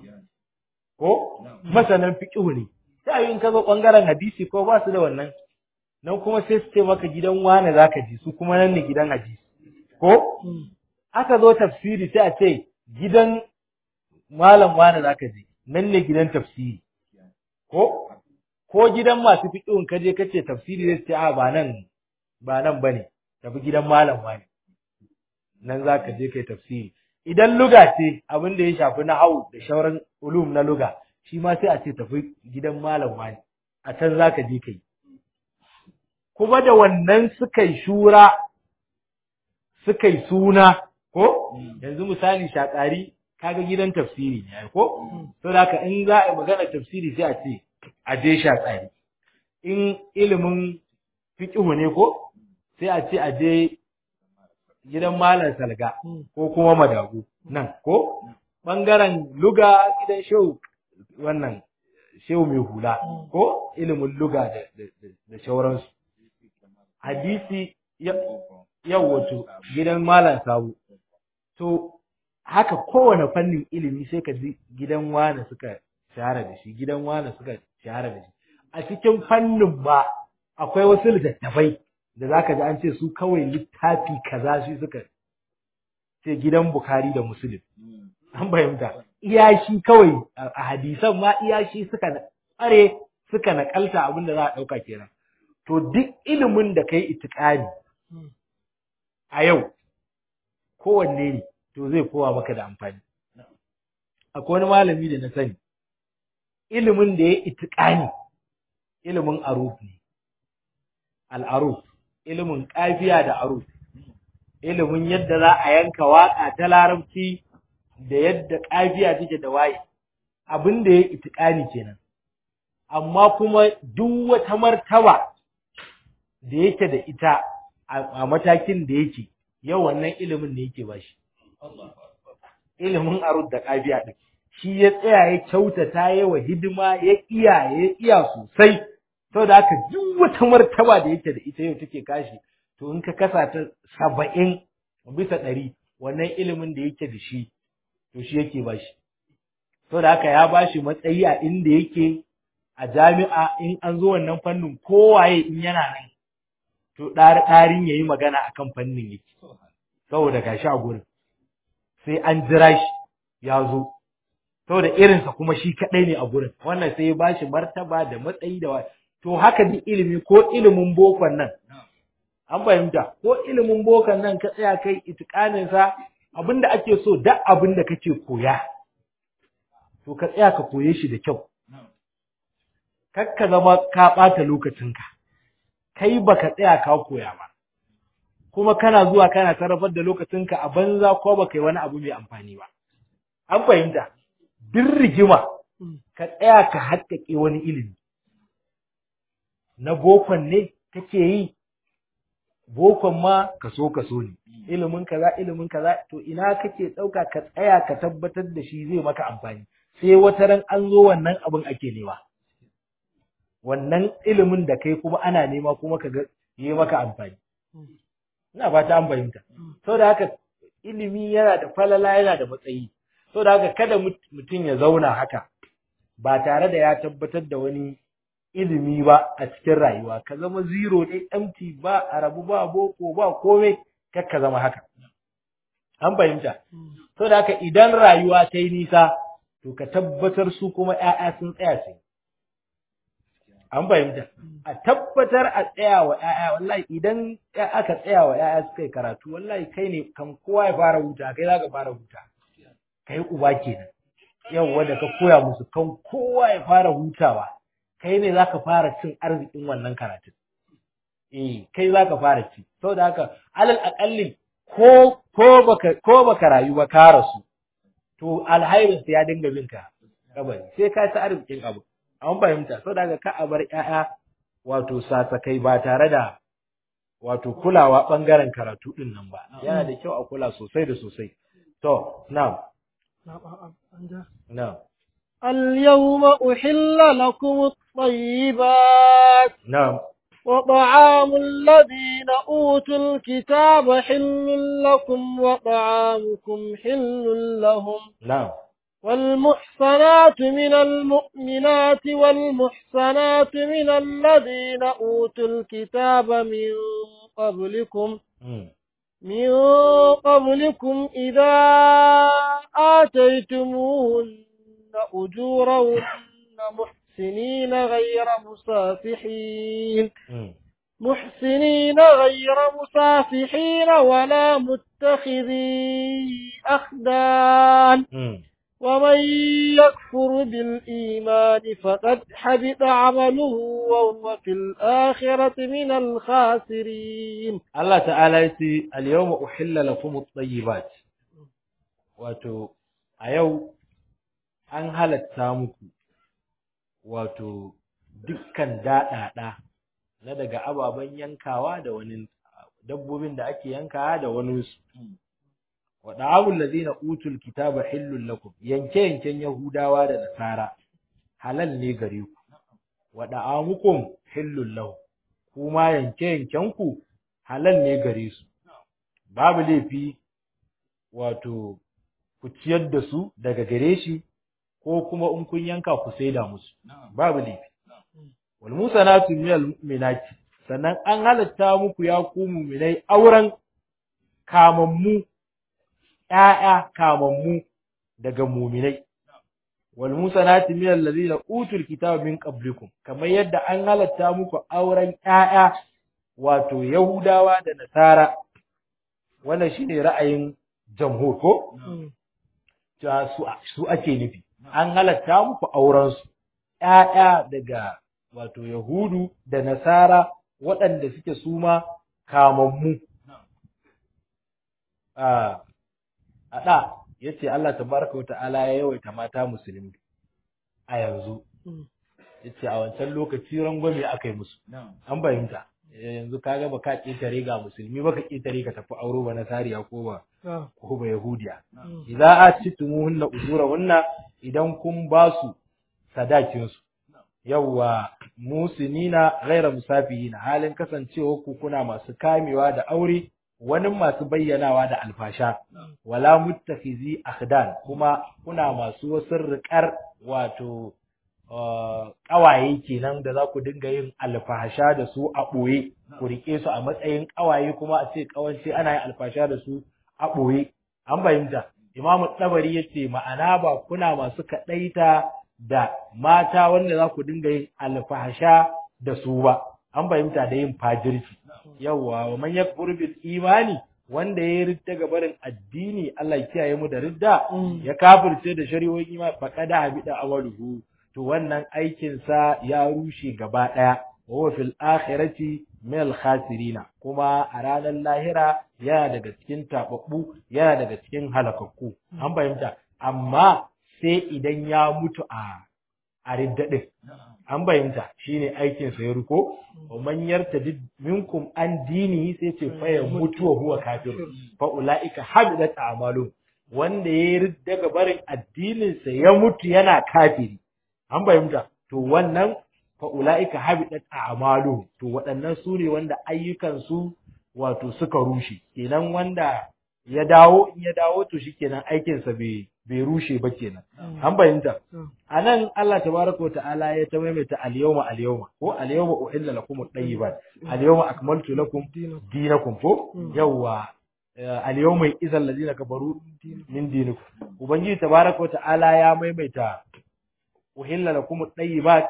A: ko masanan fiqhu ne sai in ka zo bangaren hadisi ko ba su da wannan nan kuma sai su ce maka gidan wane zaka ji su kuma nan ne gidan hadisi ko aka zo tafsiri sai a ce gidan malam wane zaka ji nan ne gidan tafsiri ko ko gidan masu fiqhun kaje kace tafsiri zai ce a ba nan ba nan bane tafi gidan malam wani nan zaka je kai tafsiri idan luga ce abin da ya shafi nahwu da shauran ulum na luga shi ma sai a ce tafi gidan malam wani a can zaka je kai kuma da wannan suka yi shura suka yi suna ko yanzu misali shakari kaga gidan tafsiri ne ko to da haka in za a yi magana tafsiri sai a ce a je shakari in ilimin fiqhu ne ko sai a ce a je gidan malam salga ko kuma madagu nan ko bangaren luga gidan shehu wannan shehu mai hula ko ilimin luga da da shauransu hadisi yau wato gidan malam sabu to haka kowane fannin ilimi sai ka ji gidan wane suka shahara da shi gidan wane suka shahara da shi a cikin fannin ba akwai wasu littattafai da zaka ji an ce su kawai littafi kaza shi suka ce gidan Bukhari da Muslim an fahimta iya shi kawai a hadisan ma iya shi suka tsare suka nakalta abin da za a dauka kenan to duk ilimin da kai itikani a yau kowanne ne to zai kowa maka da amfani akwai wani malami da na sani ilimin da ya itikani ilimin aruf ne al'aruf ilimin kafiya da aruf ilimin yadda za a yanka waka ta larabci da yadda kafiya take da waye abin da ya itikani kenan amma kuma duk wata martaba da yake da ita a matakin da yake yau wannan ilimin ne yake bashi ilimin arud da kafiya din shi ya tsaya ya kyautata ya wa hidima ya iya ya iya sosai saboda haka duk wata martaba da yake da ita yau take kashi to in ka kasa ta saba'in bisa ɗari wannan ilimin da yake da shi to shi yake bashi saboda haka ya bashi matsayi a inda yake a jami'a in an zo wannan fannin kowaye in yana nan to ɗarin ya yi magana akan fannin yake saboda gashi a gurin sai an jira shi ya zo saboda irinsa kuma shi kaɗai ne a gurin wannan sai ya bashi martaba da matsayi da to haka duk ilimi ko ilimin bokon nan an fahimta ko ilimin bokon nan ka tsaya kai itikanin sa abinda ake so duk abinda kake koya to ka tsaya ka koye shi da kyau kar ka zama ka ɓata lokacinka kai baka tsaya ka koya ba kuma kana zuwa kana sarrafar da lokacinka a banza ko baka yi wani abu mai amfani ba an fahimta duk rigima ka tsaya ka haƙƙaƙe wani ilimi na bokon ne kake yi bokon ma kaso kaso ne ilimin kaza ilimin kaza to ina kake ɗauka ka tsaya ka tabbatar da shi zai maka amfani sai wata ran an zo wannan abin ake nema wannan ilimin da kai kuma ana nema kuma ka ga yi maka amfani ina fata an fahimta saboda haka ilimi yana da falala yana da matsayi saboda haka kada mutum ya zauna haka ba tare da ya tabbatar da wani ilimi ba a cikin rayuwa ka zama zero ne empty ba arabu ba boko ba komai kar ka zama haka an fahimta saboda haka idan rayuwa ta yi nisa to ka tabbatar su kuma ƴaƴa sun tsaya sai an fahimta a tabbatar a tsaya wa ƴaƴa wallahi idan aka tsaya wa ƴaƴa suka yi karatu wallahi kai ne kan kowa ya fara huta kai za ka fara huta kai uba kenan yawwa da ka koya musu kan kowa ya fara hutawa kai ne za ka fara cin arzikin wannan karatun eh kai za ka fara ci saboda haka alal aƙalli ko ko baka ko baka rayu ba ka rasu to alhairin ya dinga bin ka kabari sai ka ci arzikin abu an fahimta saboda haka ka a bar ƴaƴa wato sasakai ba tare da wato kulawa bangaren karatu din nan ba yana da kyau a kula sosai da sosai to na'am na'am
B: اليوم أحل لكم الطيبات
A: نعم
B: وطعام الذين أوتوا الكتاب حل لكم وطعامكم حل لهم
A: نعم
B: والمحصنات من المؤمنات والمحصنات من الذين أوتوا الكتاب من قبلكم
A: مم.
B: من قبلكم إذا آتيتموهن أجورهن محسنين غير مسافحين
A: مم.
B: محسنين غير مسافحين ولا متخذي أخدان
A: مم.
B: ومن يكفر بالإيمان فقد حبط عمله وهو في الآخرة من الخاسرين
A: Allah ta'ala ya ce al-yawma uhilla lakum at-tayyibat wato a yau an halatta muku wato dukkan daɗaɗa na daga ababen yankawa da wani dabbobin da ake yankawa da wani su wa da'amul ladina utul kitaba hillul lakum yanke yanken yahudawa da nasara halal ne gare ku wa da'amukum hillul lahu kuma yanke yanken ku halal ne gare su babu laifi wato ku ciyar da su daga gare shi ko kuma in kun yanka ku saida musu babu laifi wal musanatu minal mu'minati sannan an halatta muku ya ku mu'minai auren kamammu ƴaƴa kamammu daga mu'minai wal musanati minal ladina utul kitaba min qablikum kamar yadda an halatta muku auren ƴaƴa wato Yahudawa da Nasara wannan shine ra'ayin jamhur ko cewa su su ake nufi an halatta muku auren su ƴaƴa daga wato Yahudu da Nasara waɗanda suke suma kamammu a da yace Allah tabaraka wa ta'ala ya yawaita mata musulmi a yanzu yace a wancan lokaci rangwame aka yi musu an fahimta yanzu kaga ba ka ƙetare ga musulmi ba ka ƙetare ka tafi auro ba na sariya ko ba ko ba yahudiya idza atitumuhunna ujurahunna idan kun ba su sadakin su yawwa musinina ghaira musafihina halin kasancewa ku kuna masu kamewa da aure wani masu bayyanawa da alfasha wala muttakhizi akhdan kuma kuna masu wasu riƙar wato ƙawaye kenan da za ku dinga yin alfasha da su a ɓoye ku riƙe su a matsayin ƙawaye kuma a ce ƙawance ana yin alfasha da su a ɓoye an fahimta imamu tsabari ya ce ma'ana ba kuna masu kaɗaita da mata wanda za ku dinga yin alfasha da su ba an fahimta da yin fajirci yawwa wa man yakfur bil imani wanda ya ridda ga barin addini Allah ya kiyaye mu da ridda ya kafirce da shari'o'in imani faqada habida amaluhu to wannan aikin sa ya rushe gaba daya wa huwa fil akhirati min al khasirina kuma a ranar lahira yana daga cikin tababbu yana daga cikin halakakku an fahimta amma sai idan ya mutu a a ridda din an fahimta shine aikin sa ya ruko wa man yartadid minkum an dinihi sai ce fa ya mutu wa huwa kafir fa ulaika habidat a'malu wanda ya ridda ga barin addinin sa ya mutu yana kafiri an fahimta to wannan fa ulaika habidat a'malu to waɗannan su ne wanda ayyukan su wato suka rushe kenan wanda ya dawo in ya dawo to shikenan aikin sa bai bai rushe ba kenan an fahimta anan Allah tabaraka ta'ala ya ta maimaita al-yawma al-yawma ko al-yawma uhilla lakum at-tayyibat al-yawma akmaltu lakum dinakum ko yawa al-yawma idhal ladina kafaru min dinikum ubangiji tabaraka ta'ala ya maimaita uhilla lakum at-tayyibat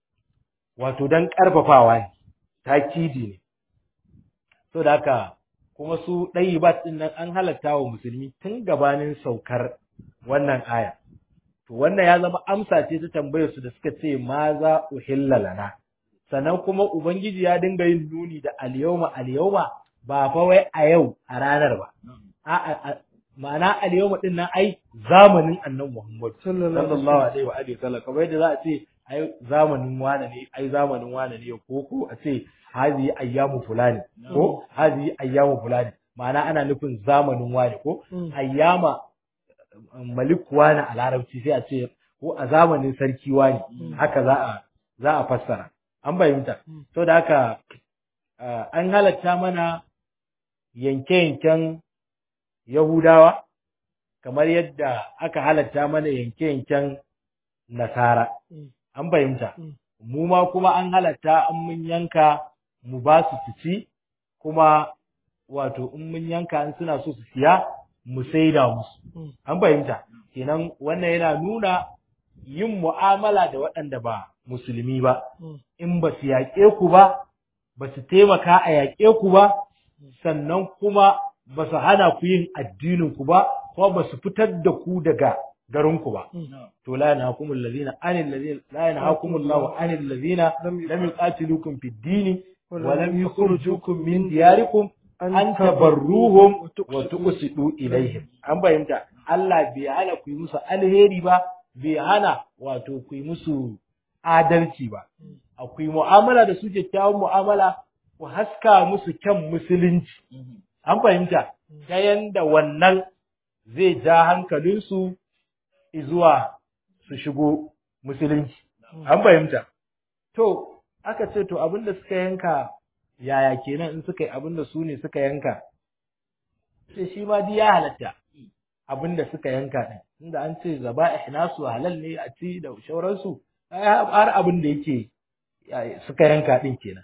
A: wato dan karfafawa ne takidi ne so da haka kuma su ɗayyibat ɗin nan an halatta wa musulmi tun gabanin saukar wannan aya. To wannan ya zama amsa ce ta tambayar su da suka ce ma za uhilla lana. Sannan kuma Ubangiji ya dinga yin nuni da alyawma alyawma ba fa wai a yau a ranar ba. A'a ma'ana alyawma din nan ai zamanin Annabi Muhammad sallallahu alaihi wa alihi wasallam kamar yadda za a ce ai zamanin wane ne ai zamanin wane ne ko ko a ce hazi ayyamu fulani ko hazi ayyamu fulani ma'ana ana nufin zamanin wani ko ayyama malik wani a larabci sai a ce ko a zamanin sarki wani haka za a za a fassara an fahimta to da haka an halatta mana yanke-yanken yahudawa kamar yadda aka halatta mana yanke-yanken nasara an fahimta mu ma kuma an halatta an mun yanka mu ba su su ci kuma wato in mun yanka in suna so su siya mu saida musu an fahimta kenan wannan yana nuna yin mu'amala da waɗanda ba musulmi ba in ba su yaƙe ku ba ba su taimaka a yaƙe ku ba sannan kuma ba su hana ku yin addinin ku ba kuma ba su fitar da ku daga garinku ba to la yanhakumul ladina anil ladina la yanhakumullahu anil ladina lam yuqatilukum fid dini wa lam yukhrijukum min diyarikum an tabarruhum wa tuqsidu ilaihim an bayyanta Allah bai hana ku yi musu alheri ba bai hana wato ku yi musu adalci ba akwai mu'amala da su kyakkyawan mu'amala ku haska musu kyan musulunci an fahimta ta yanda wannan zai ja hankalinsu zuwa su shigo musulunci an fahimta to aka ce to abinda suka yanka yaya kenan in suka yi abinda su ne suka yanka sai shi ma duk ya halatta abinda suka yanka din inda an ce zaba ihnasu halal ne a ci da shauransu har abin da yake suka yanka din kenan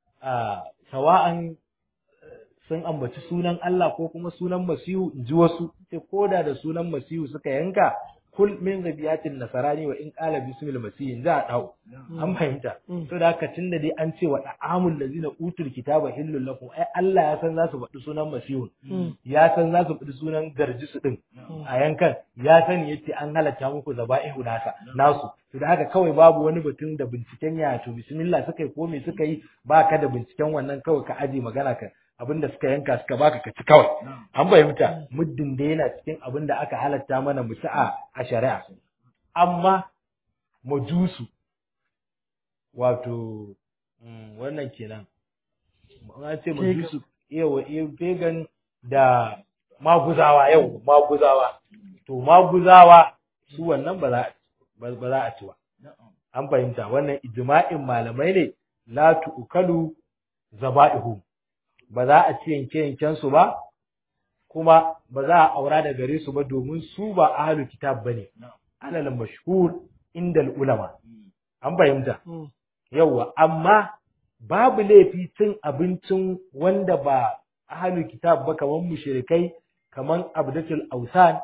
A: a sawa'an sun ambaci sunan Allah ko kuma sunan Masihu in ji wasu ce koda da sunan Masihu suka yanka kul min zabiyatin nasarani wa in qala bismil masih za a dau an fahimta to da haka tunda dai an ce wa da'amul lazina utul kitaba hillul lakum ai Allah ya san za su faɗi sunan masihun ya san za su faɗi sunan garjisu din a yankan ya sani yace an halatta muku zaba'ihu nasa nasu to da haka kawai babu wani batun da binciken ya to bismillah suka yi ko me suka yi ba ka da binciken wannan kawai ka aje magana ka abin da suka yanka suka baka ka ci kawai an fahimta muddin da yana cikin abin da aka halatta mana mu ci a a shari'a amma majusu wato mm, wannan kenan an ce majusu yawa eh, pagan da maguzawa yau maguzawa to maguzawa su wannan ba za a ba ba za a ci ba an fahimta wannan ijma'in malamai ne la tu'kalu zaba'ihu ba za a ci yanke yanken su ba kuma ba za a aura da gare su ba domin su ba ahlul kitab bane alal mashhur indal ulama an fahimta yawwa amma babu laifi cin abincin wanda ba ahlul kitab ba kaman mushrikai kaman abdatul ausan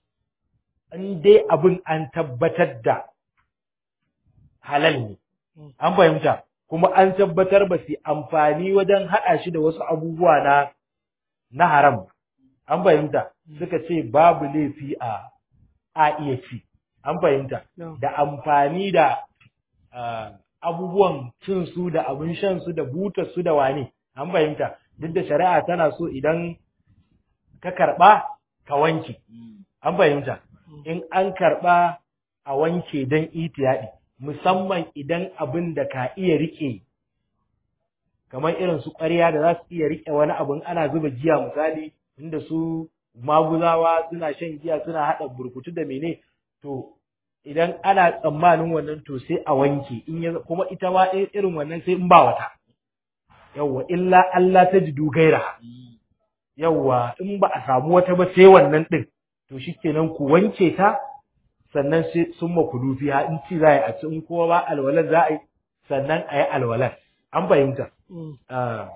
A: in dai abin an tabbatar da halal ne an fahimta kuma an tabbatar ba su amfani wajen haɗa shi da wasu abubuwa na na haram an fahimta suka ce babu laifi a a iya ci an fahimta da amfani da ah, abubuwan cin su da abin shan su da butar su da wane an fahimta duk da shari'a tana so idan ka karɓa ka wanke an fahimta in an karɓa a wanke don itiyaɗi musamman idan abin da ka iya riƙe kamar irin su ƙwarya da za su iya riƙe wani abin ana zuba giya misali inda su maguzawa suna shan giya suna haɗa burkutu da mene to idan ana tsammanin wannan to sai a wanke in ya kuma ita ma i- irin wannan sai in ba wata yawwa illa Allah ta jidu gaira yawwa in ba a samu wata ba sai wannan din to shikenan ku wanke ta sannan sai sun makulu fiha in ci za a yi a ci in kowa ba alwalar za a yi sannan a yi alwalar an fahimta Ah,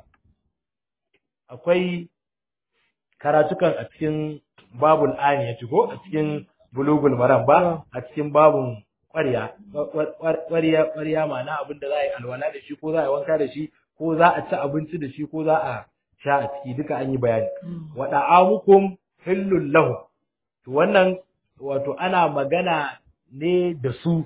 A: akwai karatukan a cikin babul ani ya ko a cikin bulugul maram ba a cikin babun ƙwarya ƙwarya ƙwarya ma'ana abin da za a yi alwala da shi ko za a yi wanka da shi ko za a ci abinci da shi ko za a sha a ciki duka an yi bayani wa da'amukum hillul lahu to wannan wato ana magana ne da su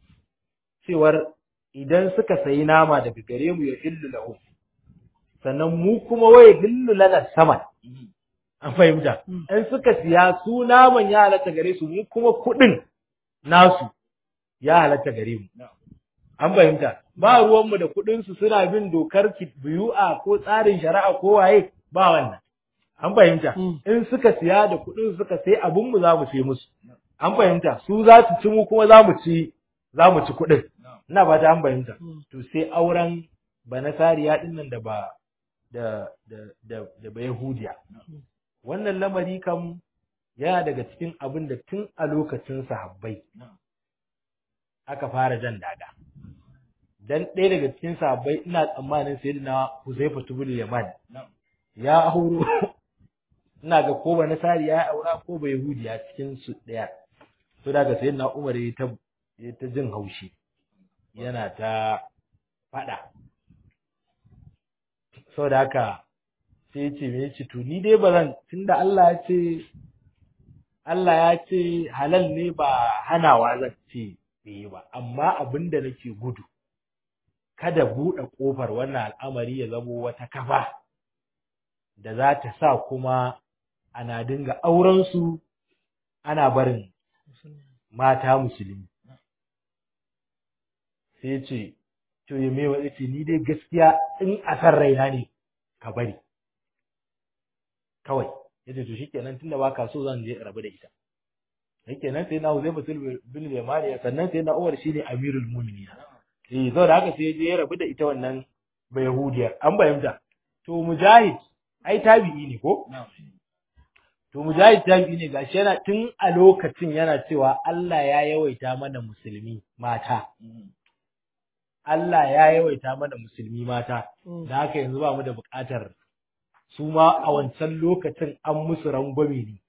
A: cewar idan suka sayi nama daga gare mu ya hillu lahu sannan mu kuma waye hillu lana sama an fahimta in suka siya su naman ya halatta gare su mu kuma kuɗin nasu ya halatta gare mu an fahimta ba ruwanmu da kuɗin su suna bin dokar biyu'a ko tsarin shari'a ko waye ba wannan an fahimta in suka siya da kuɗin suka sai abun mu za mu sai musu an fahimta su za su ci mu kuma za mu ci za mu ci kuɗin ina ba ta an fahimta to sai auren banasariya din nan da ba da da da da ba yahudiya wannan lamari kam yana daga cikin abin da tun a lokacin sahabbai aka fara jan daga dan ɗaya daga cikin sahabbai ina tsammanin sayyidina Huzaifa ibn Yaman ya auro ina ga ko ba nasari ya aura ko ba yahudiya cikin su ɗaya to daga sayyidina Umar ya ta ya ta jin haushi yana ta faɗa saboda haka sai ya ce me yace to ni dai ba zan tunda Allah ya ce Allah ya ce halal ne ba hanawa zan ce bai ba amma abin da nake gudu kada buɗe ƙofar wannan al'amari ya zamo wata kafa da za ta sa kuma ana dinga auren su ana barin mata musulmi sai ce to ya mewa ce ni dai gaskiya in a san raina ne ka bari kawai yace to shikenan tunda baka so zan je rabu da ita shikenan sai na Uzaifa bin Yamani sannan sai na Umar shine Amirul Mu'minin eh zo da haka sai je ya rabu da ita wannan ba Yahudiya an bayyana to Mujahid ai tabi'i ne ko to Mujahid tabi'i ne gashi yana tun a lokacin yana cewa Allah ya yawaita mana musulmi mata Allah ya yawaita mana musulmi mata da haka yanzu ba mu da buƙatar su ma a wancan lokacin an musu rangwame ne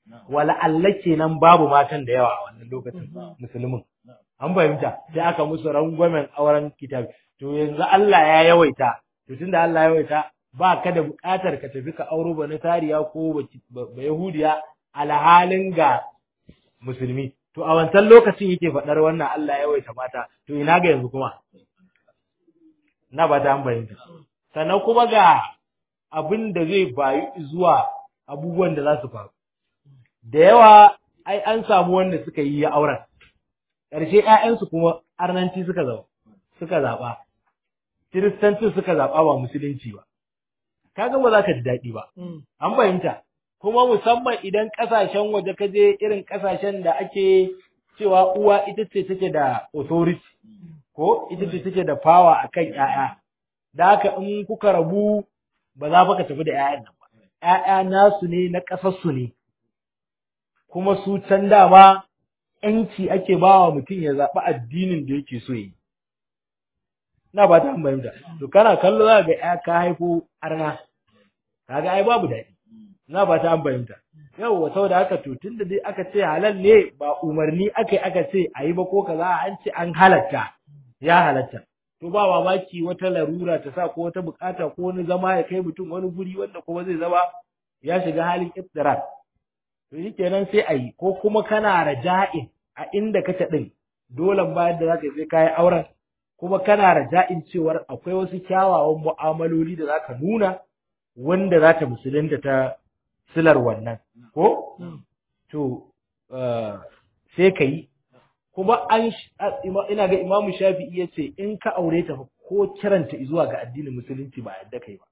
A: wala Allah kenan babu matan da yawa a wannan lokacin musulmin an fahimta sai aka musu rangwamen auren kitab to yanzu Allah ya yawaita to tunda Allah ya yawaita ba ka da buƙatar ka tafi ka auro ba tariya ko ba yahudiya alhalin ga musulmi to a wancan lokacin yake faɗar wannan Allah ya yawaita mata to ina ga yanzu kuma na ba ta fahimta sannan kuma ga abin da zai bayu zuwa abubuwan da za su faru da yawa ai an samu wanda suka yi auren ƙarshe ‘ya'yansu kuma arnanci suka zaba suka zaɓa kiristanci suka zaɓa ba musulunci ba kaga ba za ka ji daɗi ba an fahimta kuma musamman idan ƙasashen waje ka je irin ƙasashen da ake cewa uwa ita ce take da authority ko ita ce take da power akan ƴaƴa da haka in kuka rabu ba za ka tafi da ƴaƴan nan ba ƴaƴa nasu ne na ƙasarsu ne kuma su can dama ƴanci ake ba wa mutum ya zaɓi addinin da yake so yi na ba ta fahimta to kana kallo za ga ƴa ka haifo arna kaga ai babu daɗi na ba ta fahimta yawwa saboda haka to tunda dai aka ce halal ne ba umarni aka yi aka ce a yi ba ko kaza an ce an halatta ya halatta to ba mamaki wata larura ta sa ko wata bukata ko wani zama ya kai mutum wani guri wanda kuma zai zama ya shiga halin iftirar to shi kenan sai a yi ko kuma kana raja'in a inda kake din dole bayan da zaka sai kayi auren kuma kana raja'in cewar akwai wasu kyawawan mu'amaloli da zaka nuna wanda za ta musulunta ta silar wannan ko to sai ka yi kuma an ina ga imamu shafi'i ya ce in ka aure ta ko kiranta zuwa ga addinin musulunci ba yadda kai ba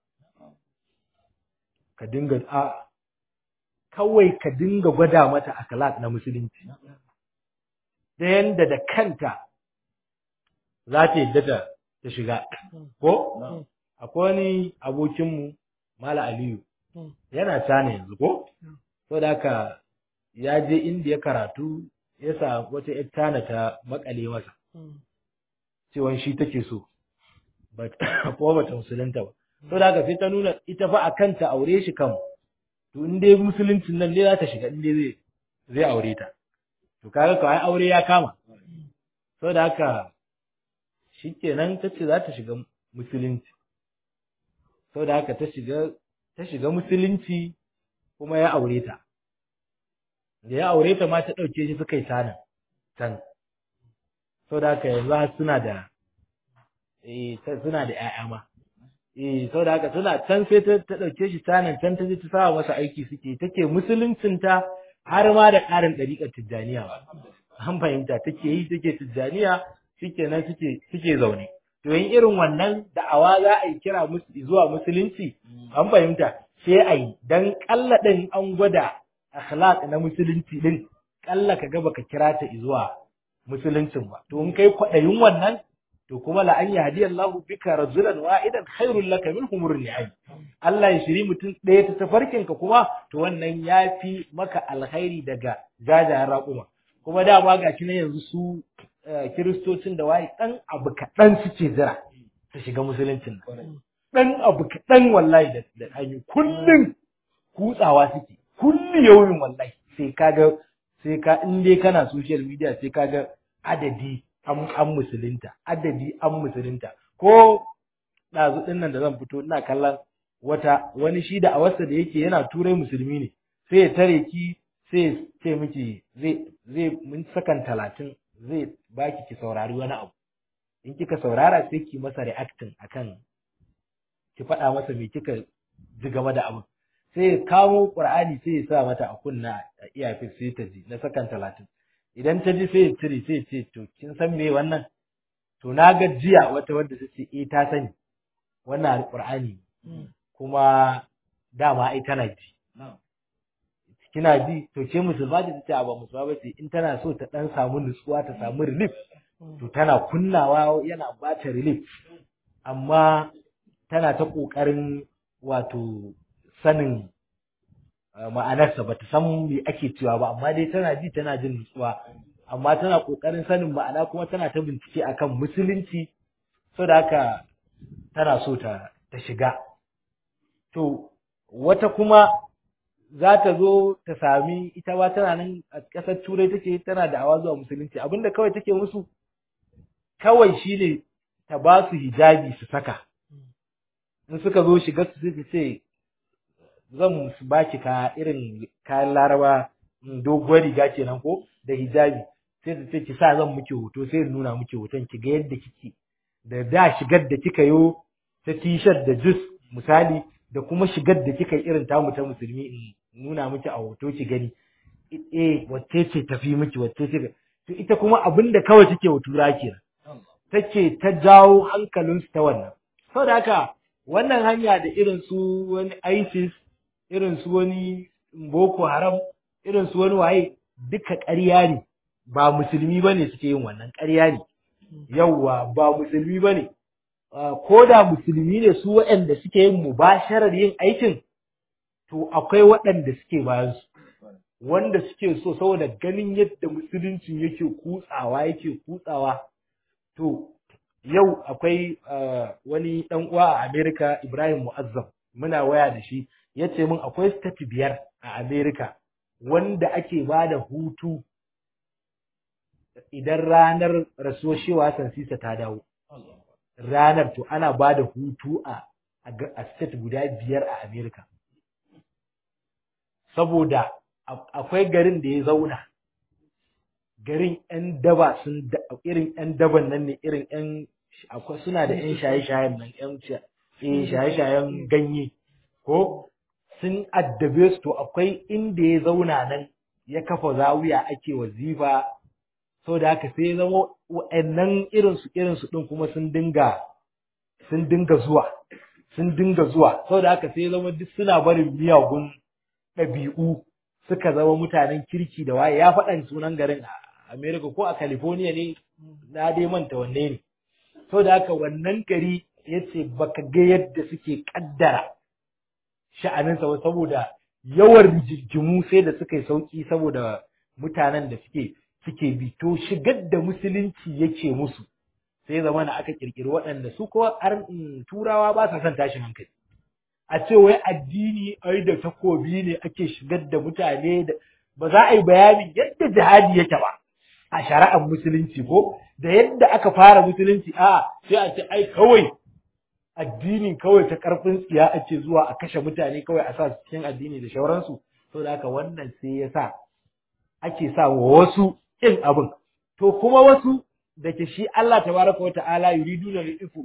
A: ka dinga a kawai ka dinga gwada mata akhlaq na musulunci da yanda da kanta za ta yadda ta ta shiga ko akwai wani abokinmu mala aliyu yana tana yanzu ko saboda haka ya je indiya karatu ya sa wata ‘yar tana ta makale masa, cewan shi take so, kuma bata musulunta ba. So da haka sai ta nuna ita fa a kanta aure shi kan, to in dai musuluncin nan dai za ta shiga in dai zai zai aure ta. To kaga kawai aure ya kama. So da haka shi kenan ta ce za ta shiga musulunci. So da haka ta shiga ta shiga musulunci kuma ya aure ta. da ya aure ta ma ta ɗauke shi suka yi sanin can sau da haka yanzu har suna da eh suna da ƴaƴa ma eh sau da haka suna can sai ta ta ɗauke shi sanin can ta je ta sa masa aiki suke take musuluncin ta har ma da ƙarin ɗariƙar tijjaniya ba an fahimta take yi take tijjaniya shikenan suke suke zaune to yin irin wannan da'awa za a yi kira zuwa musulunci an fahimta sai a yi dan ƙalla ɗin an gwada akhlaq na musulunci din kalla ka ga baka kira ta zuwa musuluncin ba to in kai kwadayin wannan to kuma la an yahdi Allah bika rajulan wahidan khairul laka min humur ni'am Allah ya shiri mutum ɗaya ta tafarkin ka kuma to wannan yafi maka alkhairi daga jajayen raƙuma kuma dama ga shi yanzu su kiristocin da waye dan abu kaɗan suke jira ta shiga musuluncin nan dan abu kaɗan wallahi da da hanyu kullum kutsawa suke kulli yaumin wallahi sai kaga sai ka in dai kana social media sai kaga adadi an an musulunta adadi an musulunta ko ɗazu ɗin nan da zan fito ina kallon wata wani shi da awarsa da yake yana turai musulmi ne sai ya tare ki sai ya ce miki zai zai mun sakan talatin zai baki ki saurari wani abu in kika saurara sai ki masa reacting akan ki faɗa masa me kika ji game da abin sai ya kawo Qur'ani sai ya sa mata a kunna a iyafin sai ta ji na sakan talatin idan ta ji sai ya cire sai ya ce to kin san me wannan to na ga jiya wata wadda ta ce eh ta sani wannan Qur'ani kuma dama ai tana ji kina ji to ke musulma ce tace ba musulma ba ce in tana so ta dan samu nutsuwa ta samu relief to tana kunnawa yana ba ta relief amma tana ta kokarin wato sanin ma'anarsa ba ta san me ake cewa ba amma dai tana ji tana jin nutsuwa amma tana kokarin sanin ma'ana kuma tana ta bincike akan musulunci saboda haka tana so ta ta shiga to wata kuma za ta zo ta sami ita ba tana nan a ƙasar turai take tana da awa zuwa musulunci abinda kawai take musu kawai shine ta ba su hijabi su saka in suka zo shiga su sai ce zan baki ka irin kayan laraba doguwar riga kenan ko da hijabi sai ta ce ki sa zan muke hoto sai in nuna muke hoton ki ga yadda kike da da shigar da kika yo ta t-shirt da jus misali da kuma shigar da kika irin tamu ta musulmi in nuna miki a hoto ki gani eh wacce ce tafi miki wacce ce to ita kuma abinda kawai take wa tura kenan take ta jawo hankalinsu ta wannan saboda haka wannan hanya da irin su wani ISIS irin su wani Boko Haram irin su wani waye duka ƙarya ne ba musulmi bane suke yin wannan ƙarya ne yawwa ba musulmi bane ko da musulmi ne su waɗanda suke yin mubasharar yin aikin to akwai waɗanda suke bayan su wanda suke so saboda ganin yadda musuluncin yake kutsawa yake kutsawa to yau akwai wani ɗan uwa a Amerika Ibrahim Mu'azzam muna waya da shi ya ce min akwai state biyar a Amerika wanda ake ba da hutu idan ranar rasuwar shewa sansisa ta dawo ranar to ana ba da hutu a a state guda biyar a Amerika saboda akwai garin da ya zauna garin ‘yan daba sun irin ‘yan daban nan ne irin ‘yan akwai suna da ‘yan shaye-shayen nan ‘yan shaye-shayen ganye ko sun addabe su to akwai inda ya zauna nan ya kafa zawiya ake wazifa so da haka sai zama wa'annan irinsu irinsu ɗin kuma sun dinga sun dinga zuwa sun dinga zuwa so da haka sai zama duk suna barin miyagun ɗabi'u suka zama mutanen kirki da waye ya faɗan sunan garin a America ko a California ne na dai manta wanne ne so da haka wannan gari yace baka ga yadda suke kaddara sha'aninsa ba saboda yawan rijijjimu sai da suka yi sauki saboda mutanen da suke suke bi to shigar da musulunci yake musu sai zama na aka kirkiri waɗanda su ko turawa ba sa son tashin hankali a ce wai addini ai da takobi ne ake shigar da mutane da ba za a yi bayanin yadda jihadi yake ba a shari'ar musulunci ko da yadda aka fara musulunci a sai a ce ai kawai addinin kawai ta karfin tsiya ake zuwa a kashe mutane kawai a sa su cikin addini da shauransu saboda haka wannan sai ya sa ake sa wa wasu kin abin to kuma wasu da ke shi Allah tabaraka wa ta'ala yuriduna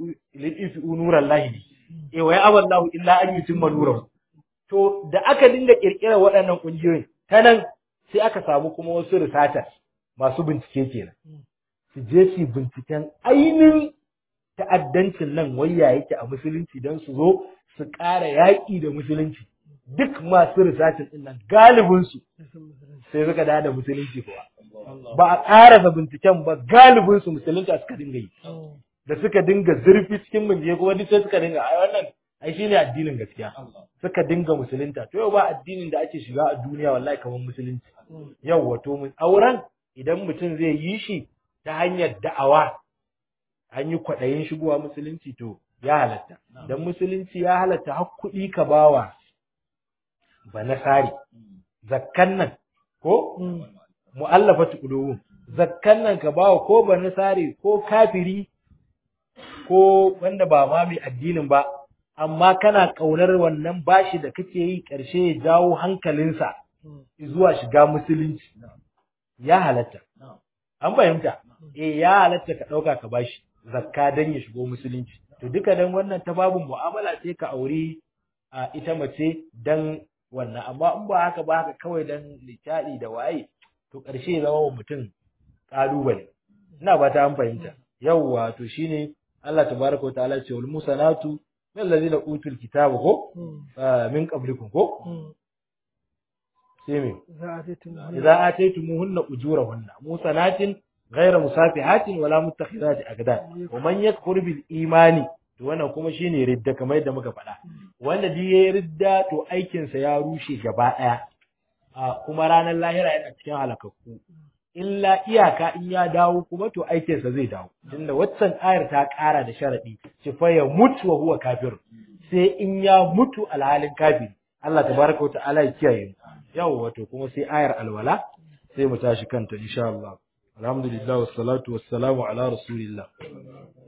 A: lil nuran lahi e wa ya'aballahu illa an yutimma nurahu to da aka dinga kirkirar waɗannan kungiyoyin ta nan sai aka samu kuma wasu risata masu bincike kenan su je su binciken ainihin ta'addancin nan wayya yake a musulunci don su zo su ƙara yaƙi da musulunci duk masu risacin din nan galibinsu sai suka da da musulunci kuwa ba a ƙarasa binciken ba galibinsu musulunci suka dinga yi da suka dinga zurfi cikin bincike kuma duk sai suka dinga ai wannan ai shine addinin gaskiya suka dinga musulunta to yau ba addinin da ake shiga a duniya wallahi kamar musulunci yau wato mun auren idan mutum zai yi shi ta hanyar da'awa an yi kwaɗayin shigowa musulunci to ya halatta dan musulunci ya halatta har kuɗi ka bawa ba nasari zakkan nan ko mu'allafatu qulubum zakkan nan ka bawa ko ba nasari ko kafiri ko wanda ba ma mai addinin ba amma kana kaunar wannan bashi da kake yi ƙarshe ya jawo hankalinsa zuwa shiga musulunci ya halatta an fahimta eh ya halatta ka ɗauka ka bashi zakka dan ya shigo musulunci to duka dan wannan ta babu mu'amala sai ka auri a ita mace dan wannan amma in ba haka ba haka kawai dan littaɗi da waye to ƙarshe ya zama wa mutum ƙalubale ina ba ta an fahimta yawwa to shine Allah tabaraka wa ta'ala ce wal musanatu min allazina utul kitaba ko min qablikum ko sai me idza ataytumuhunna ujurahunna musanatin ghayra musafihatin wala muttakhidati aqdan wa man yakfur bil imani to wannan kuma shine ridda kamar yadda muka faɗa wanda duk yayi ridda to aikin sa ya rushe gaba daya kuma ranar lahira yana cikin halakakku illa iyaka in ya dawo kuma to aikinsa zai dawo tunda waccan ayar ta ƙara da sharadi ci fa ya mutu wa huwa kafir sai in ya mutu alhalin kafiri Allah tabaraka wa ta'ala ya kiyaye mu yau wato kuma sai ayar alwala sai mu tashi kanta insha Allah alhamdulillah wassalatu wassalamu ala rasulillah